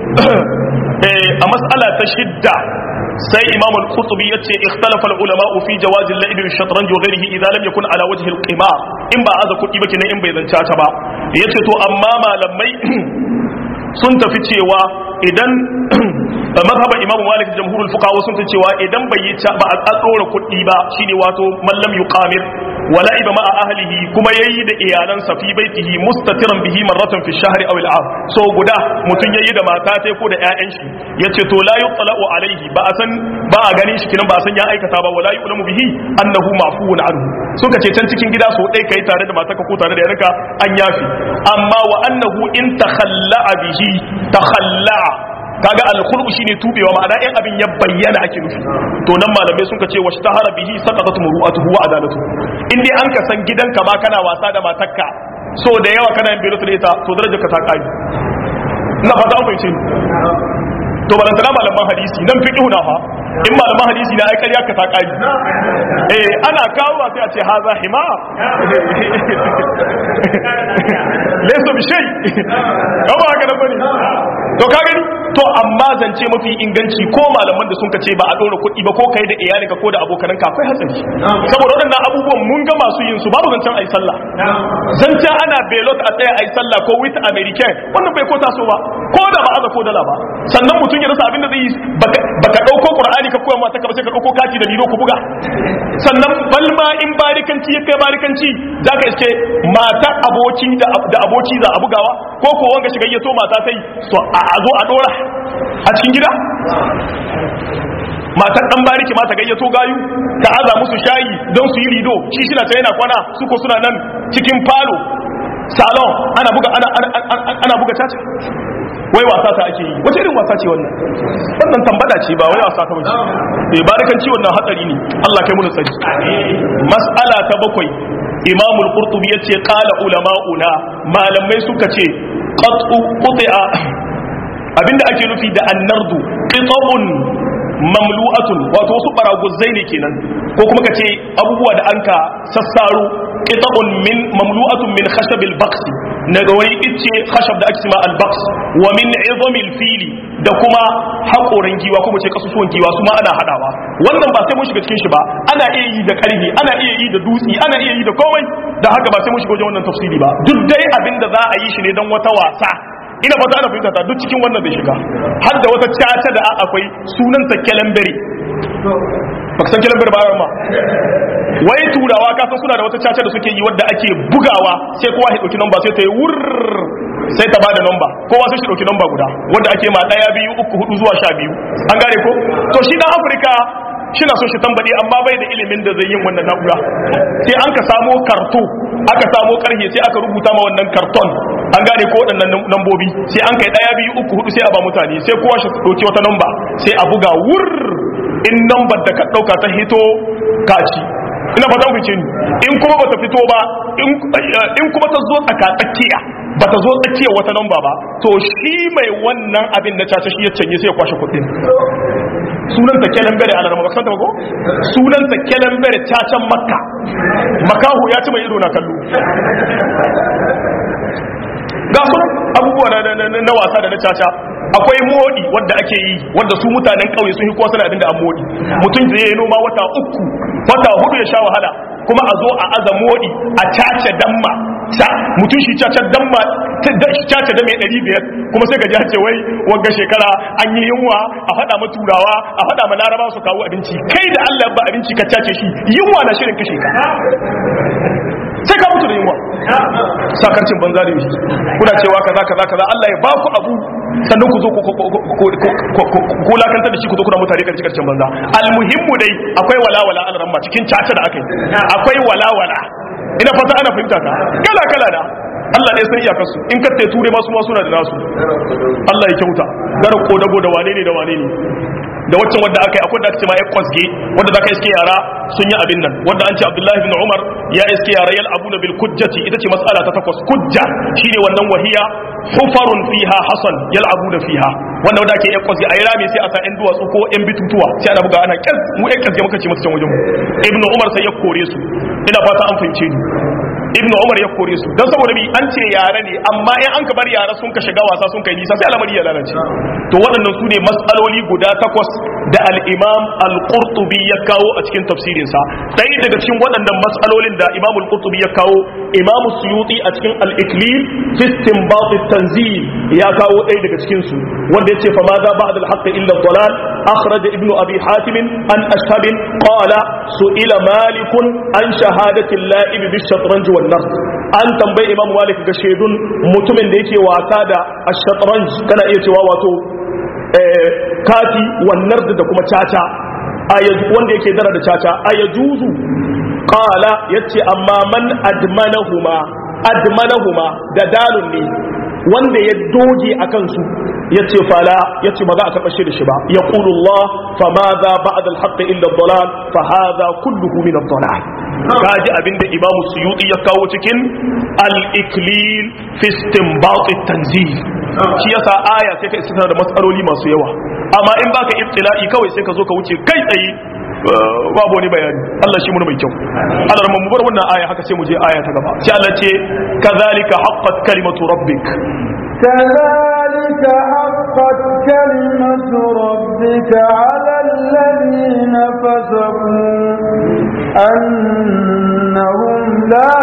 a mas'ala ta shidda sai imam al-qurtubi yace ikhtalafa al-ulama fi jawaz al-la'ib bi shatranj wa ghayrihi idha lam yakun ala wajhi al-qimar in ba aza kudi ba kenan in bai zanta ta ba yace to amma malamai sun tafi cewa idan mazhaban imam malik jamhurul fuqaha sun tafi cewa idan bai yi ba a tsora kuɗi ba shine wato mallam yuqamir wala iba ma ahlihi kuma yayi da iyalansa fi baitihi mustatiran bihi marratan fi shahri aw al-am so guda mutun yayi da mata ta ko da ƴaƴan shi yace to la yutla'u alaihi ba a san ba a ganin shi kinan ba a san ya aikata ba wala yu'lamu bihi annahu ma'fuun anhu suka ce can cikin gida so dai kai tare da matarka ko tare da yarka an yafi amma wa annahu in takhalla'a bihi takhalla'a kaga al-khulu shine tubewa ma'ana in abin ya bayyana ake nufi to nan malamai sun ce washtahara bihi saqatat muru'atuhu wa adalatu in dai an ka san gidanka ma kana wasa da matarka so da yawa kana yin belo da ita to darajar ka ta kai ina fata an fahimce to balantana malaman hadisi nan fiqhu na fa in malaman hadisi na ai ƙarya ka ta kai eh ana kawo ba sai a ce haza hima laysa bi shay ba haka nan bane to ka gani to amma zance mafi inganci ko malaman da sun ka ce ba a ɗora kuɗi ba ko kai da iyalinka ko da abokanan ka akwai hatsari saboda waɗannan abubuwan mun ga masu yin su babu zancen ayi sallah zancen ana belot a tsaya ayi sallah ko with american wannan bai ko taso ba ko da ba aza ko dala ba sannan mutum ya rasa abin da zai yi baka ɗauko qur'ani ka koya mata ka ba sai ka ɗauko kati da lilo ku buga sannan balma in barikanci ya kai barikanci zaka iske mata aboki da aboki za a bugawa ko ko wanga shiga yato mata sai so a zo a dora a cikin gida matar dan bariki mata gayyato gayu ta aza musu shayi don su yi rido shi shi na ta yana kwana su ko suna nan cikin falo salon ana buga ana ana buga caca wai wasa ta ake yi wace irin wasa ce wannan wannan tambada ce ba wai wasa ta wuce eh barikanci wannan hatsari ne Allah kai mu da tsari mas'ala ta bakwai imam al-qurtubi yace qala ulama'una malamai suka ce qat'u quti'a abinda ake nufi da annardu qita'un mamlu'atun wato wasu baraguzai ne kenan ko kuma kace abubuwa da anka sassaro qita'un min mamlu'atun min khashabil baqs daga wani ice khashab da ake cewa al baqs wa min 'idhamil fili da kuma haƙoran giwa kuma ce kasusuwan giwa su ma ana hadawa wannan ba sai mun shiga cikin shi ba ana iya yi da ƙarfi ana iya yi da dutsi ana iya yi da komai da haka ba sai mun shiga wajen wannan tafsiri ba duk dai abin da za a yi shi ne don wata wasa ina fata ana fahimta ta duk cikin wannan bai shiga har da wata caca da akwai sunanta kelembere baka san kelembere ba ma wai turawa ka san suna da wata caca da suke yi wadda ake bugawa sai kowa ya dauki namba sai ta yi wur sai ta bada namba kowa sai shi dauki namba guda wanda ake ma daya biyu uku hudu zuwa sha biyu an gane ko to shi dan afirka shi na so shi tambade amma bai da ilimin da zai yin wannan na'ura sai an ka samo karto aka samo karhe sai aka rubuta ma wannan karton an gane ko waɗannan nambobi sai an kai ɗaya biyu uku hudu sai a ba mutane sai kowa shi ɗauki wata namba sai a buga wur in nambar da ka ɗauka ta hito kaci ina fata ku ce ni in kuma bata fito ba in kuma ta zo tsaka tsakiya bata zo tsakiya wata namba ba to shi mai wannan abin na caca shi ya canye sai ya kwashe kuɗin sunanta kelen bere a larama baksan ko sunanta kelen bere cacan makka makahu ya ci mai ido na kallo ga su abubuwa na wasa da na caca akwai modi wadda ake yi wadda su mutanen kauye sun yi kowa suna abinda an modi mutum zai yi noma wata uku wata hudu ya sha wahala kuma a zo a aza modi a cace damma sa mutum shi cace damma cace da mai ɗari biyar kuma sai gaji ce wai wanga shekara an yi yunwa a faɗa ma turawa a faɗa ma laraba su kawo abinci kai da allah ba abinci ka cace shi yunwa na shirin kashe ka sai ka mutu da yunwa sakarcin banza da yi kuna cewa kaza kaza kaza Allah ya ba ku abu sannan ku zo ku lakanta da shi ku zo kuna mutane karci karcin banza almuhimmu dai akwai walawala an ramma cikin caca da aka yi akwai walawala ina fata ana fahimta ka kala kala da Allah ne san iyakar su in katte ture masu ma suna da nasu Allah ya kyauta gara ko dago da wane ne da wane ne da waccan wadda aka yi akwai da aka ce ma ya kwasge wadda za ka iske yara sun yi abin nan wadda an ce abdullahi bin umar ya iske yara yal abuna bil kujjati ita ce mas'ala ta takwas kujja shine wannan wahiya hufarun fiha hasan yal abuna fiha wanda wadda ake ya kwasge a yi rami sai a sa yan duwatsu ko yan bitutuwa sai ana buga ana kyas mu yan kyas muka ce masu can wajen mu ibnu umar sai ya kore su ina fata an fahimce ni ibnu umar ya kore su dan saboda bi an ce yare ne amma in an ka bar yara sun ka shiga wasa sun kai nisa sai al'amari ya lalace to waɗannan su ne mas'aloli guda takwas da al-imam al-qurtubi ya kawo a cikin tafsirin sa ɗaya daga cikin waɗannan mas'alolin da imam al-qurtubi ya kawo imam suyuti a cikin al-iklil fi istinbat at-tanzil ya kawo ɗaya daga cikin su wanda yace fa ma za ba'da al-haqq illa ad-dalal akhraj ibn abi hatim an ashhab qala su'ila malik an shahadati al-la'ib bi-shatranj wan-nard an tambayi imam malik ga shaidun mutumin da yake wasa da ash-shatranj kana iya cewa wato kati wan-nard da kuma caca wanda yake dara da caca ayajuzu qala yace amma man admanahuma admanahuma da dalun ne wanda ya doge a kansu ya ce fala ya ce ba za a taɓa shi da shi ba ya ƙulu Allah fa ma za ba'ad al-haqq illa dalal fa hadha kulluhu min ad-dalal kaji abinda imamu suyuti ya kawo cikin al-iklil fi istinbat at-tanzil shi yasa aya sai ka istina da matsaloli masu yawa amma in baka ibtila'i kawai sai ka zo ka wuce kai tsaye babu wani bayani Allah shi muna mai kyau Allah mu bar wannan aya haka sai mu je aya ta gaba sai Allah ce kazalika haqqat kalimatu rabbik كذلك حقت كلمة ربك على الذين فسقوا أنهم لا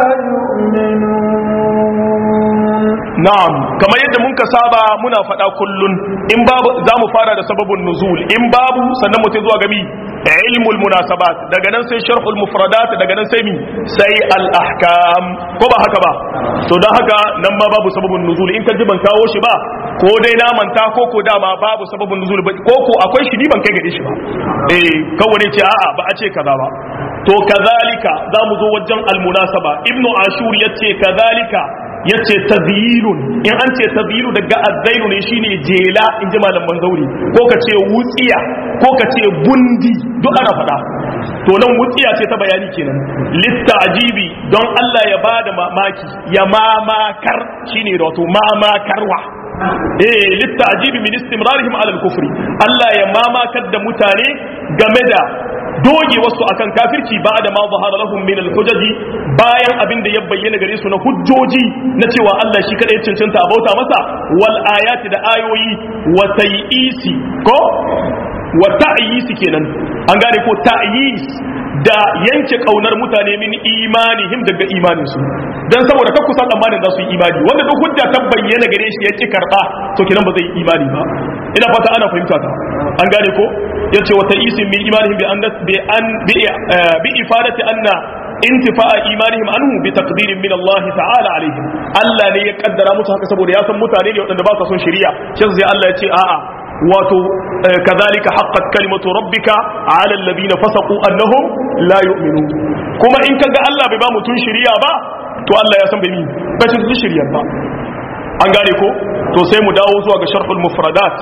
يؤمنون na'am kamar yadda mun ka saba muna faɗa kullun in babu za mu fara da sababin nuzul in babu sannan mutum zuwa gami ilmul munasabat daga nan sai sharhul mufradat daga nan sai mi sai al ahkam ko ba haka ba to dan haka nan ma babu sababin nuzul in ka ji ban kawo shi ba ko dai na manta ko ko dama babu sababin nuzul ba ko ko akwai shi ni ban kai gare shi ba eh kawai ce a'a ba a ce kaza ba to kazalika za mu zo wajen al munasaba ibnu ashur yace kazalika yace tazyilun in an ce tazyilu daga azzainu ne shine jela in ji malaman zauri ko ka ce wutsiya ko ka ce bundi duk ana faɗa to nan wutsiya ce ta bayani kenan littajibi don Allah ya bada mamaki ya mamakar shine wato mamakarwa eh littajibi min istimrarihim ala al-kufri Allah ya mamakar da mutane game da doge wasu akan kafirci ba da ma zahara lahum min al-hujaji bayan abin da ya bayyana gare su na hujjoji na cewa Allah shi kadai cancanta a bauta masa wal ayati da ayoyi wa tayisi ko wa ta'yisi kenan an gane ko ta'yis da yanke kaunar mutane min imanihim daga imanin su dan saboda kakku san tsammanin za su yi imani wanda duk hujja ta bayyana gare shi ya ki karba to kenan ba zai yi imani ba ina fata ana fahimta ta an gane ko yace wa ta'isin min imanihim bi an bi an bi ifadati anna intifa'a imanihim anhu bi taqdirin min Allah ta'ala alaihim Allah ne ya kaddara musu haka saboda ya san mutane ne waɗanda ba sa son shari'a shi sai Allah ya ce a'a wato kazalika haqqat kalimatu rabbika ala alladhina fasaqu annahum la yu'minun kuma in kaga Allah bai ba mutun shari'a ba to Allah ya san bai mi ba shi su shari'a ba an gane ko to sai mu dawo zuwa ga sharhul mufradat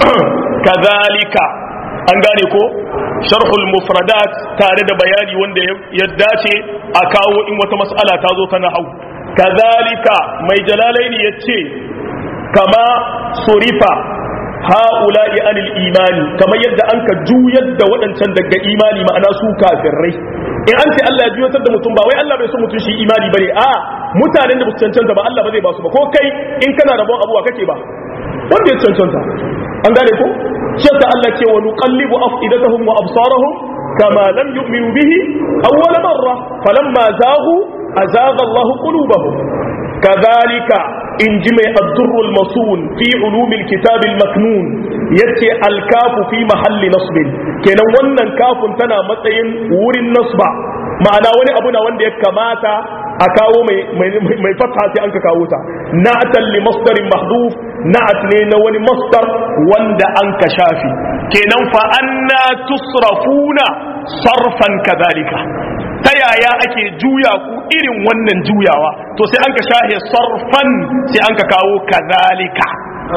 kazalika an gane ko sharhul mufradat tare da bayani wanda ya dace a kawo in wata mas'ala ta zo ta nahau kazalika mai jalalaini yace kama surifa ha'ula'i anil imani kamar yadda an ka juyar da waɗancan daga imani ma'ana su kafirai in an ce Allah ya juyatar da mutum ba wai Allah bai so mutum shi imani bane a mutanen da ba su cancanta ba Allah ba zai ba su ba ko kai in kana rabon abuwa kake ba wanda ya cancanta an gane ko shi yasa Allah ce wa nuqallibu afidatahum wa absarahum kama lam yu'minu bihi awwal marra falamma zaghu azagha Allah qulubahum kadhalika in ji mai addurrul masun fi ulumil kitabil maknun yace alkafu fi mahalli nasbin kenan wannan kafun tana matsayin wurin nasba ma'ana wani abu na wanda ya kamata a kawo mai fatha sai an ka kawo ta na'atan li masdarin mahduf na'at ne na wani masdar wanda an ka shafi kenan fa anna tusrafuna sarfan kadhalika ta yaya ake juya ku irin wannan juyawa to sai an ka shahe sarfan sai an ka kawo kadhalika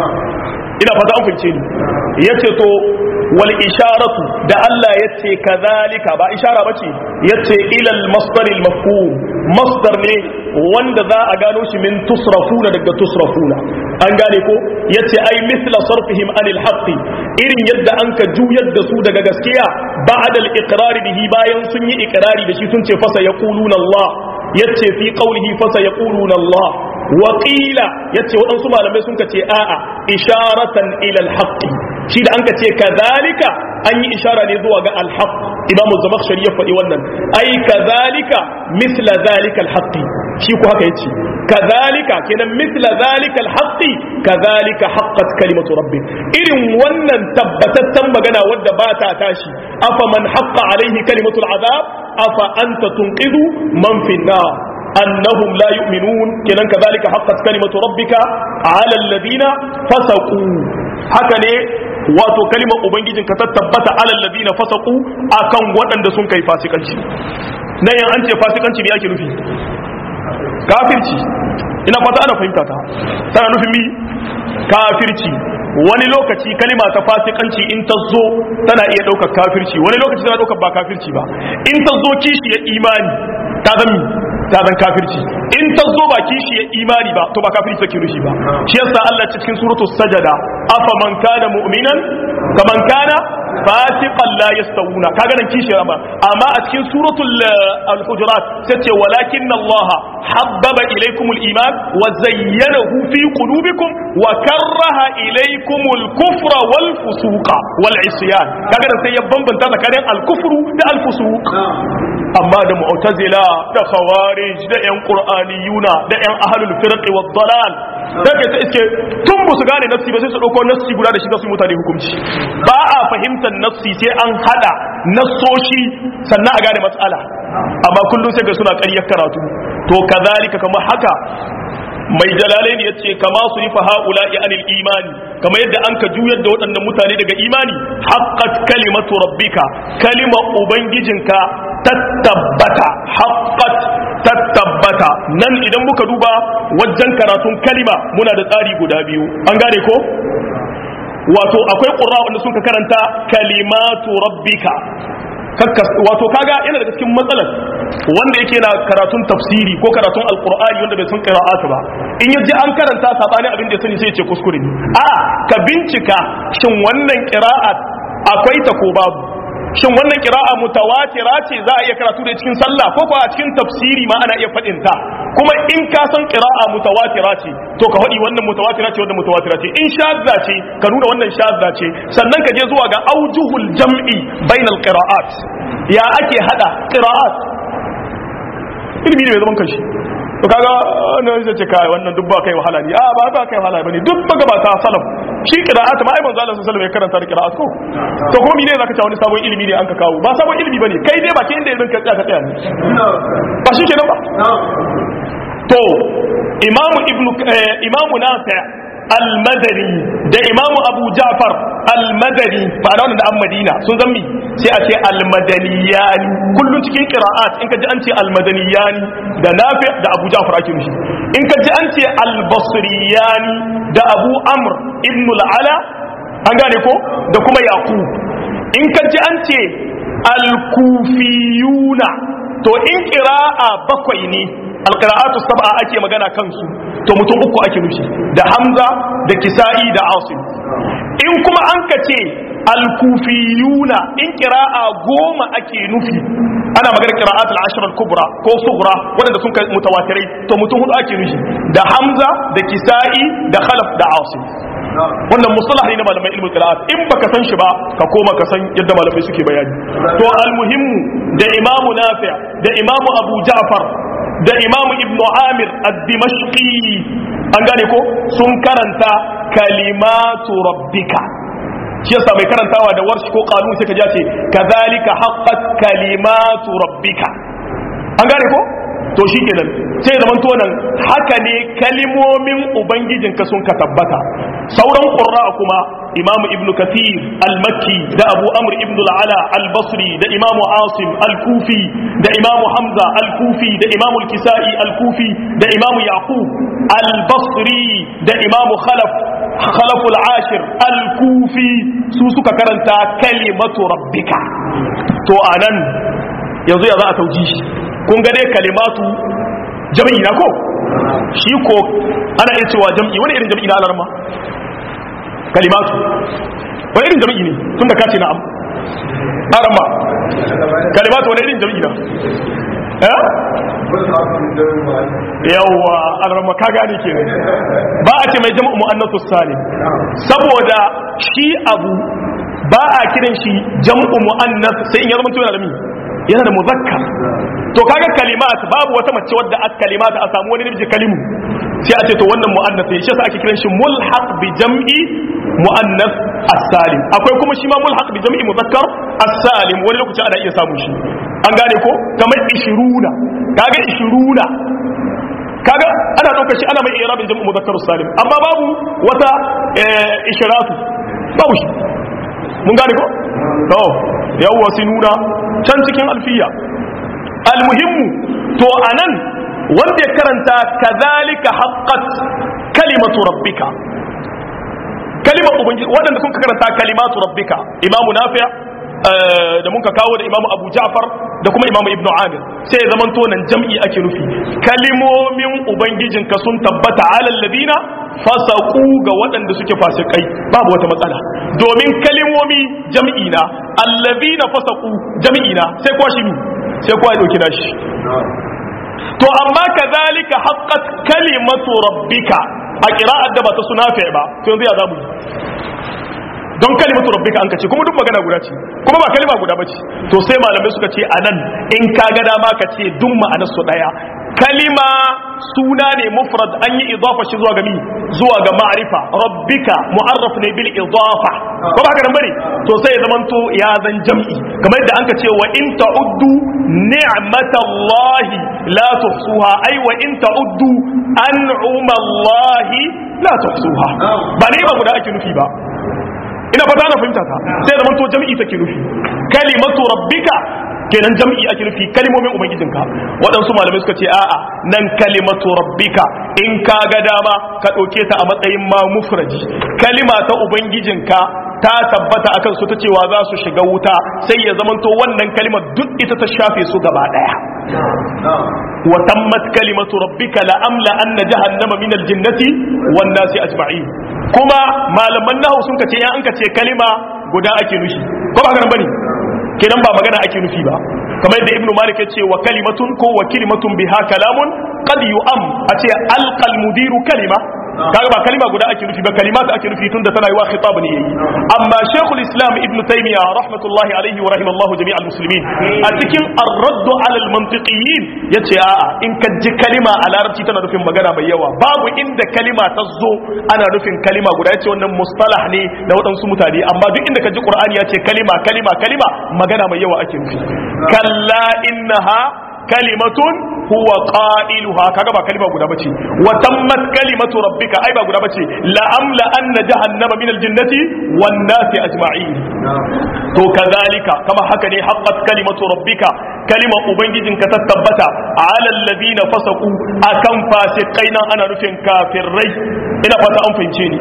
ina fata an fince ni yace to wal isharatu da Allah yace kadhalika ba ishara bace yace ila al masdar al mafhum masdar ne wanda za a gano shi min tusrafuna daga tusrafuna an gane ko yace ai mithla sarfihim anil haqqi irin yadda an ka juyar da su daga gaskiya ba'da al iqrar bihi bayan sun yi iqrari da shi sun ce fasa yaquluna Allah yace fi qawlihi fa sayaquluna Allah wa qila yace waɗansu malamai sun kace a'a isharatan ila al-haqq shi da an kace kadhalika an yi ishara ne zuwa ga al-haqq imamu zamakhshari ya faɗi wannan ai kadhalika misla zalika al-haqq shi ko haka yace kadhalika kenan misla zalika al-haqq kadhalika haqqat kalimatu rabbik irin wannan tabbatattan magana wadda ba ta tashi afa man haqqa alaihi kalimatu al-azab afa anta tunqidhu man fi an-nar annahum la yu'minun kenan kadhalika haqqat kalimatu rabbika ala alladhina fasaqu haka ne wato kalimar ubangijin ka tabbata ala alladhina fasaqu akan waɗanda sun kai fasikanci nan yan an ce fasikanci ne yake nufi kafirci ina fata ana fahimta ta tana nufin mi kafirci wani lokaci kalima ta fasikanci in ta zo tana iya ɗaukar kafirci wani lokaci tana ɗaukar ba kafirci ba in ta zo kishi ya imani ta zan ta zan kafirci in ta zo ba kishi ya imani ba to ba kafirci take nufi ba shi yasa Allah cikin suratu sajada afa man kana mu'minan kaman kana fasiqan la yastawuna kaga nan kishi amma amma a cikin suratul al-hujurat sai ce walakinna Allah habbaba ilaykumul iman wa zayyanahu fi qulubikum wa karraha ilaykumul kufra wal fusuqa wal isyan kaga nan sai ya bambanta tsakanin al-kufru da al-fusuq amma da mu'tazila da khawarij da yan qur'aniyuna da yan ahlul firq wad dalal daga ta iske tun ba su gane nassi ba sai su dauko nassi guda da shi za su mutane hukunci ba a fahimtar nassi sai an hada nassoshi sannan a gane matsala amma kullum sai ga suna ƙaryar karatu to kazalika kamar haka mai jalalai ne yace kama su rifa haula anil imani kamar yadda an ka juyar da waɗannan mutane daga imani haqqat kalimatu rabbika kalima ubangijinka tattabbata haqqat tattabbata nan idan muka duba wajen karatun kalima muna da tsari guda biyu an gane ko wato akwai ƙura wanda sun ka karanta kalimatu rabbika wato kaga yana daga cikin matsalar wanda yake na karatun tafsiri ko karatun alqur'ani wanda bai san qira'atu ba in yaji an karanta sabani abin da ya sani sai ya ce kuskure ne a ka bincika shin wannan qira'at akwai ta ko babu shin wannan qira'a mutawatira ce za a iya karatu da cikin sallah ko kuwa a cikin tafsiri ma ana iya faɗin ta kuma in ka san qira'a mutawatira ce to ka faɗi wannan mutawatira ce wannan mutawatira ce in shadda ce ka nuna wannan shadda ce sannan ka je zuwa ga aujuhul jam'i bainal qira'at ya ake hada qira'at ilimi ne mai zaman kanshi to kaga wannan zai ce kai wannan duk ba kai wahala ne a ba ba kai wahala bane duk ba gabata salaf shi qira'at ma ai manzo Allah sallallahu alaihi wasallam ya karanta da qira'at ko to kuma mene zaka ce wani sabon ilimi ne an ka kawo ba sabon ilimi bane kai dai ba ke inda irin ka tsaya ka tsaya ne ba shi kenan ba to imamu ibnu imamu nafi' al-madani da imamu abu ja'far al-madani ba da wannan da an madina sun zammi sai a ce al-madaniyani kullun cikin qira'at in ka ji an ce al-madaniyani da nafi da abu ja'far ake mishi in ka ji an ce al-basriyani da abu amr ibn al-ala an gane ko da kuma yaqub in ka ji an ce al-kufiyuna to in qira'a bakwai ne alqira'atu sab'a ake magana kansu to mutum uku ake nufi da hamza da kisa'i da asim in kuma an ka ce alkufiyuna in kira'a goma ake nufi ana magana qira'at al-ashr al-kubra ko sughra wanda sun kai mutawatirai to mutum hudu ake nufi da hamza da kisa'i da khalaf da asim wannan mustalah ne na malamai ilmul qira'at in baka san shi ba ka koma ka san yadda malamai suke bayani to almuhimmu da imamu nafi' da imamu abu ja'far da imamu ibnu amir ad-dimashqi an gane ko sun karanta kalimatu rabbika shi yasa mai karantawa da warshi ko kanun sai ka ji ce kadhalika haqqat kalimatu rabbika an gane ko to shi kenan sai ya zamanto nan haka ne kalimomin ubangijinka sun ka tabbata sauran qurra kuma imamu ibnu kathir al-makki da abu amr ibnu al-ala al-basri da imamu asim al-kufi da imamu hamza al-kufi da imamu al-kisai al-kufi da imamu yaqub al-basri da imamu khalaf khalaf al-ashir al-kufi su suka karanta kalimatu rabbika to anan yanzu ya za a tauji shi kun ga dai kalimatu jam'i na ko shi ko ana iya cewa jam'i wani irin jam'i na alarma kalimatu wani irin jam'i ne tun da ka ce na'am alarma kalimatu wani irin jam'i na eh yawwa alrama ka gane ke ba a ce mai jama'u mu'annasu salim saboda shi abu ba a kiran shi jam'u mu'annas sai in ya zama yana da mi yana da muzakkar to kaga kalimat babu wata mace wadda aka kalimat a samu wani namiji kalimu sai a ce to wannan mu'annas ne shi yasa ake kiran shi mulhaq bi jam'i mu'annas as-salim akwai kuma shi ma mulhaq bi jam'i muzakkar as-salim wani lokaci ana iya samun shi an gane ko kamar 20 kaga 20 kaga ana daukar shi ana mai irabin jam'u muzakkar salim amma babu wata ishiratu babu shi mun gane ko to yawwa sinuna can cikin alfiya almuhimmu to anan wanda ya karanta kazalika haqqat kalimatu rabbika kalimar ubangiji waɗanda sun karanta kalimatu rabbika imamu nafi' da muka kawo da imamu abu ja'far da kuma imamu ibnu amir sai ya zamanto nan jam'i ake nufi kalimomin ubangijinka sun tabbata alal ladina fasaku ga waɗanda suke fasikai babu wata matsala domin kalimomi jam'i na allazina fasaku jam'i na sai kuwa shi sai kuwa ya dauki nashi to amma kazalika haqqat kalimatu rabbika a qira'at da ba ta sunafi ba to yanzu ya zamu yi don kalimatu rabbika an kace kuma duk magana guda ce kuma ba kalima guda bace to sai malamai suka ce anan in ka ga dama ka ce duk ma'anar su daya kalima suna ne mufrad an yi idafa shi zuwa ga mi zuwa ga ma'rifa rabbika mu'arraf ne bil idafa ko ba haka nan bane to sai ya zamanto ya zan jam'i kamar yadda anka ce wa in ta'uddu ni'matallahi la tuhsuha ai wa in ta'uddu an'umallahi la tuhsuha ba ne ba guda ake nufi ba ina fata na fahimta ta sai da manto jam'i take nufi kalimatu rabbika kenan jam'i ake nufi kalimomin ubangijinka waɗansu malamai suka ce a'a nan kalimatu rabbika in ka ga dama ka ɗauke ta a matsayin ma mufraji kalima ta ubangijinka ta tabbata akan su ta cewa za su shiga wuta sai ya zamanto wannan kalimar duk ita ta shafe su gaba ɗaya wa tammat kalimatu rabbika la amla anna jahannama min aljinnati wan nasi ajma'in kuma malaman nahu sun kace ya an kace kalima guda ake nufi ko ba garan bane kenan ba magana ake nufi ba kamar yadda ibnu malik yace wa kalimatun ko wa kalimatun biha kalamun qad yu'am a ce alqal mudiru kalima kaga ba kalima guda ake nufi ba kalimatu ake nufi tunda tana yi wa khitab ne yayi amma shaykhul islam ibnu taymiya rahmatullahi alaihi wa rahimallahu jami'al muslimin a cikin ar-radd ala al-mantiqiyyin yace a'a in ka ji kalima a larabci tana nufin magana mai yawa babu inda kalima ta zo ana nufin kalima guda yace wannan mustalah ne na waɗansu mutane amma duk inda ka ji qur'ani yace kalima kalima kalima magana mai yawa ake nufi kalla innaha kalimatun huwa qailuha kaga ba kalima guda bace wa tammat kalimatu rabbika ai ba guda bace la amla anna jahannama min aljannati wan nasi ajma'in to kazalika kama haka ne haqqat kalimatu rabbika kalima ubangijinka ta tabbata ala alladhina fasaqu akan fasikai nan ana nufin kafirai ina fata an fahimce ni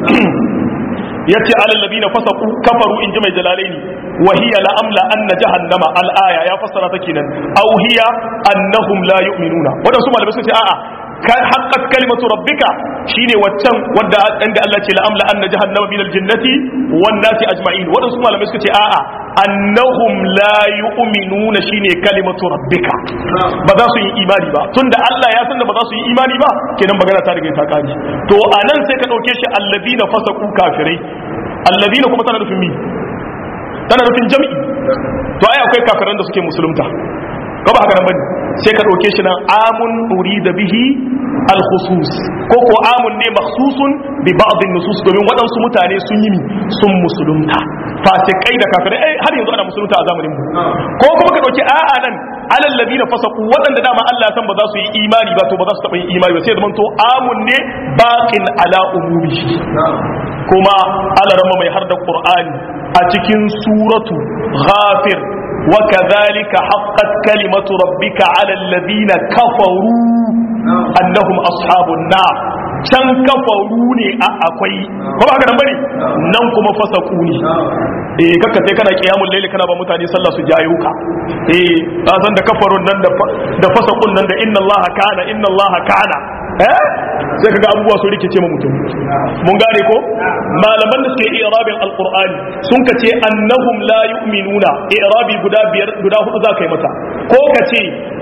yace alal ladina fasaqu kafaru in ji mai jalalaini wa hiya la amla anna jahannama al aya ya fassara ta kenan aw hiya annahum la yu'minuna wadansu malamai sun ce a'a kan haqqat kalimatu rabbika shine waccan wanda inda Allah ce la amla anna jahannama min al jannati wan nasi ajma'in wadansu malamai suka ce a'a annahum la yu'minuna shine kalimatu rabbika ba za su yi imani ba tunda Allah ya san da ba za su yi imani ba kenan magana ta riga ta kare to anan sai ka dauke shi alladina fasaqu kafirai alladina kuma tana nufin mi tana nufin jami'i to ai akwai kafiran da suke musulunta ko ba haka nan bane sai ka dauke shi nan amun urida bihi al-khusus ko ko amun ne makhsusun bi ba'd an-nusus domin waɗansu mutane sun yi sun musulunta fasikai da kafirai ai har yanzu ana musulunta a zamanin mu ko kuma ka dauki a'a nan alal ladina fasaqu waɗanda dama Allah san ba za su yi imani ba to ba za su taɓa yin imani ba sai zaman to amun ne baqin ala umumihi kuma alarama mai har da qur'ani a cikin suratu ghafir وكذلك حقت كلمة ربك على الذين كفروا أنهم أصحاب النار can kafaru ne a akwai ko ba haka nan bane nan kuma fasaku ne eh kaka sai kana kiyamul laili kana ba mutane sallah su jayo ka eh ka san da kafarun nan da da fasakun nan da inna allaha kana inna allaha kana eh sai kaga abubuwa su rikice ma mutum mun gane ko malaman da suke i'rabin alqur'ani sun kace annahum la yu'minuna i'rabi guda biyar guda hudu za ka yi mata ko kace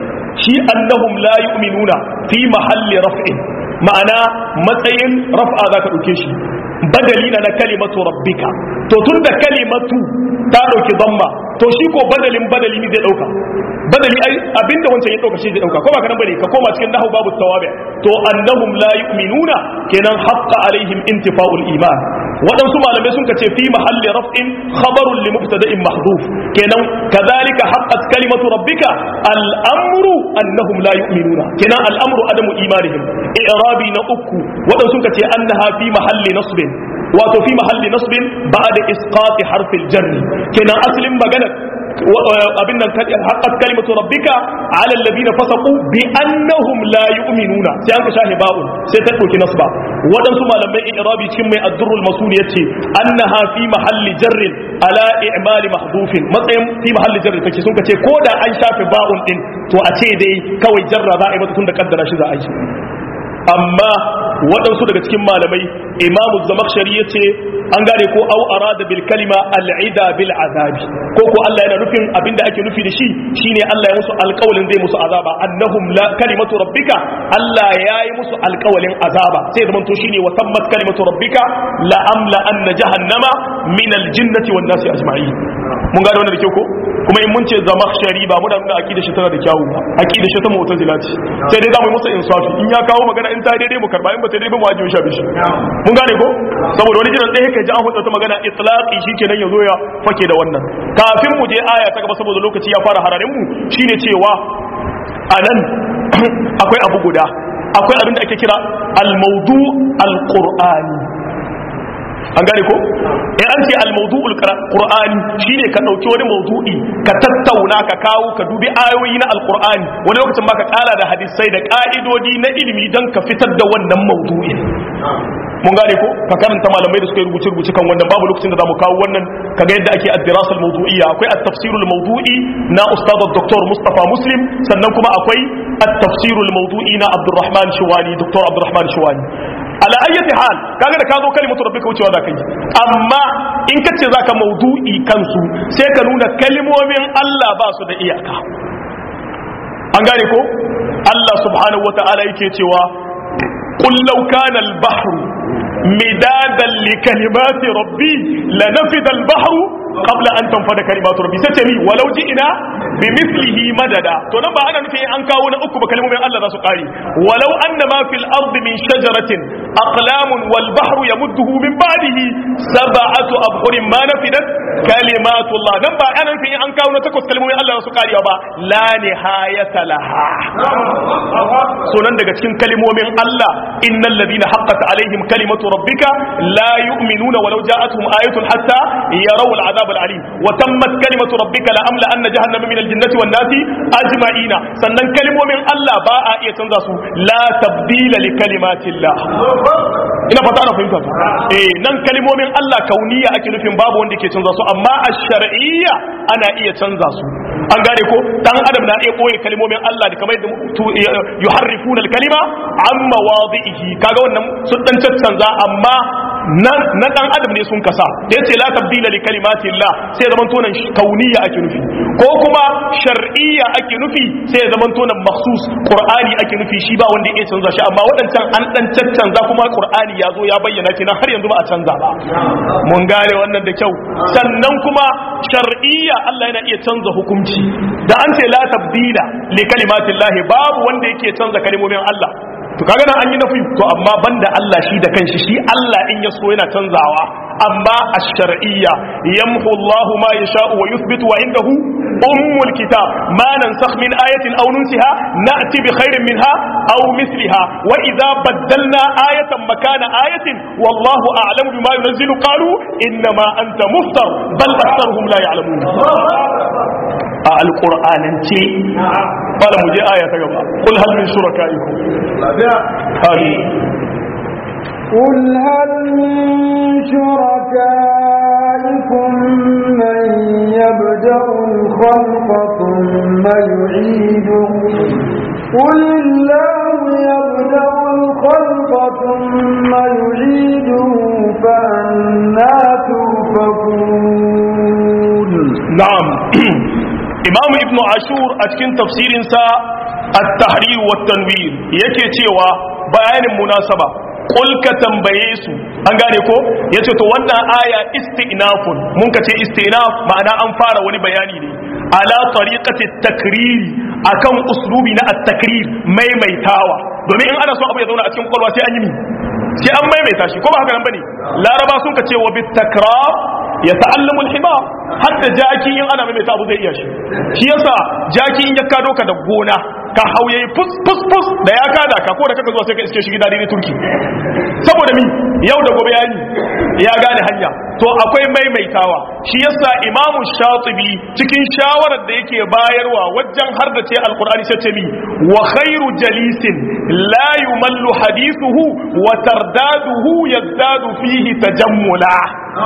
shi annahum la yu'minuna fi mahalli raf'in ma'ana matsayin raf'a zaka dauke shi badali na kalimatu rabbika to tunda kalimatu ta dauki damma to shi ko badalin badali ne zai dauka badali ai abinda wancan ya dauka shi zai dauka ko ba kana bane ka koma cikin nahwu babu tawabi to annahum la yu'minuna kenan haqqa alaihim intifa'ul iman waɗansu malamai sun ce fi mahalli raf'in khabarun li mubtada'in mahdhuf kenan kadhalika haqqat kalimatu rabbika al-amru annahum la yu'minuna kenan al-amru adamu imanihim i'rabi na uku waɗansu sun ce annaha fi mahalli nasbin wato fi mahalli nasbin ba'da isqati harfil jarri kenan aslin magana abin nan haqqat kalimatu rabbika ala alladhina fasaqu bi annahum la yu'minuna sai an ka shahi ba'un sai ta dauki nasba wadansu malamai i'rabi cikin mai ad-durrul masul yace annaha fi mahalli jarrin ala i'mali mahdufin matsayin fi mahalli jarri take sun kace ko da an shafe ba'un din to a ce dai kawai jarra za a yi mata tun da kaddara shi za a yi amma waɗansu daga cikin malamai imamu zamakshari ya ce an gane ko au arada bil kalima al'ida bil azabi ko ko Allah yana nufin abinda ake nufi da shi shine Allah ya musu alƙawalin zai musu azaba annahum la kalimatu rabbika Allah ya yi musu alƙawalin azaba sai zaman to shine wa tammat kalimatu rabbika la amla anna jahannama min al jinnati wan nasi ajma'in mun gane wannan da kyau ko kuma in mun ce zamakshari ba muna nuna aqida shi tana da kyawu ba aqida shi ta mu'tazila ce sai dai zamu yi masa insafi in ya kawo magana in ta daidai mu karba in ba ta daidai mu ajiye shi bishi mun gane ko saboda wani jiran ɗaya kai ji an hutsa ta magana itlaqi shikenan yazo ya fake da wannan kafin mu je aya ta gaba saboda lokaci ya fara hararin mu shine cewa anan akwai abu guda akwai abin da ake kira al-mawdu al-qur'ani an gane ko in an ce al-mawdu'ul qur'ani shine ka dauki wani mawdu'i ka tattauna ka kawo ka dubi ayoyi na al-qur'ani wani lokacin ma ka kara da hadisai da ka'idodi na ilimi dan ka fitar da wannan mawdu'in mun gane ko ka karanta malamai da suka yi rubuce rubuce kan wannan babu lokacin da zamu kawo wannan kaga yadda ake ad-dirasa al-mawdu'iyya akwai at-tafsir al-mawdu'i na ustad dr Mustafa Muslim sannan kuma akwai at-tafsir al-mawdu'i na Abdurrahman Shuwani Dr. Abdurrahman Shuwani ala ayyati hal kaga da ka zo kalimatu rabbika wucewa da kai amma in ka ce zaka maudu'i kansu sai ka nuna kalimomin Allah ba su da iyaka an gane ko Allah subhanahu wata'ala yake cewa qul law kana al-bahru midadan li kalimati rabbi lanafida al-bahru qabla an tanfada kalimatu rabbi sai ce ni walau ji'ina bi mithlihi madada to nan ba ana nufin an kawo na uku ba kalmomin Allah za su kare walau anna ma fil ardi min shajaratin aqlamun wal bahru yamudduhu min ba'dihi sab'atu abhurin ma nafidat kalimatu Allah nan ba ana nufin an kawo na takwas kalmomin Allah za su kare ba la nihayata laha sunan daga cikin kalmomin Allah innal ladina haqqat alaihim kalimatu rabbika la yu'minuna walau ja'atuhum ayatun hatta yarawul azab العذاب العليم وتمت كلمة ربك لأملأن جهنم من الجنة والناس أجمعين sannan kalmomin Allah ba a iya canza su la tabdila li kalimatillah ina fata ana fahimta su eh nan kalmomin Allah kauniya ake nufin babu wanda ke canza su amma ash-shar'iyya ana iya canza su an gane ko dan adam na iya koyi kalmomin Allah da kamar yadda yuharrifuna al-kalima an mawadihi kaga wannan sun dan canza amma na dan adam ne sun kasa da yace la tabdila li kalimati Allah sai zaman tonan kauniya ake nufi ko kuma shar'iyya ake nufi sai zaman tonan makhsus qur'ani ake nufi shi ba wanda ya canza shi amma wadancan an dan caccanza kuma qur'ani ya zo ya bayyana kenan har yanzu ba a canza ba mun gane wannan da kyau sannan kuma shar'iyya Allah yana iya canza hukunci da an ce la tabdila li kalimati Allah babu wanda yake canza kalmomin Allah to kaga nan an yi nafi to amma banda Allah shi da kanshi shi Allah in ya so yana canzawa amma ash-shar'iyya yamhu Allah ma yasha'u wa yuthbitu wa indahu ummul kitab ma nansakh min ayatin aw nunsiha na'ti bi khairin minha aw mithliha wa idha baddalna ayatan makana ayatin wallahu a'lamu bima yunzilu qalu inma anta muftar bal aktharuhum la ya'lamun a alƙur'anance fara mu je aya ta gaba kul hal min shuraka'ikum قل هل من شركائكم من يبدأ الخلق ثم يعيده قل الله يبدأ الخلق ثم يعيده فأنا تؤفكون نعم imam ibn ashur a cikin tafsirinsa at-tahrir wa tanwir yake cewa bayanin munasaba qul ka tambaye su an gane ko yace to wannan aya istinafun mun ka ce istinaf ma'ana an fara wani bayani ne ala tariqati takriri akan uslubi na at-takrir maimaitawa domin in ana so abu ya zauna a cikin kwalwa sai an yi mi sai an maimaita shi ko ba haka nan bane laraba sun ka ce wa bit takrar ya ta'allamu al-himar hatta jaki in ana maimaita abu zai iya shi shi yasa jaki in ya kado ka da gona ka hauye fus fus fus da ya kada ka ko da kaka zuwa sai ka iske shi gida daidai turki saboda mi yau da gobe yayi ya gane hanya to akwai maimaitawa shi yasa imamu shatibi cikin shawarar da yake bayarwa wajen har da ce alqur'ani sai ce mi wa khairu jalisin la yumallu hadithuhu wa tardaduhu yazdadu fihi tajammula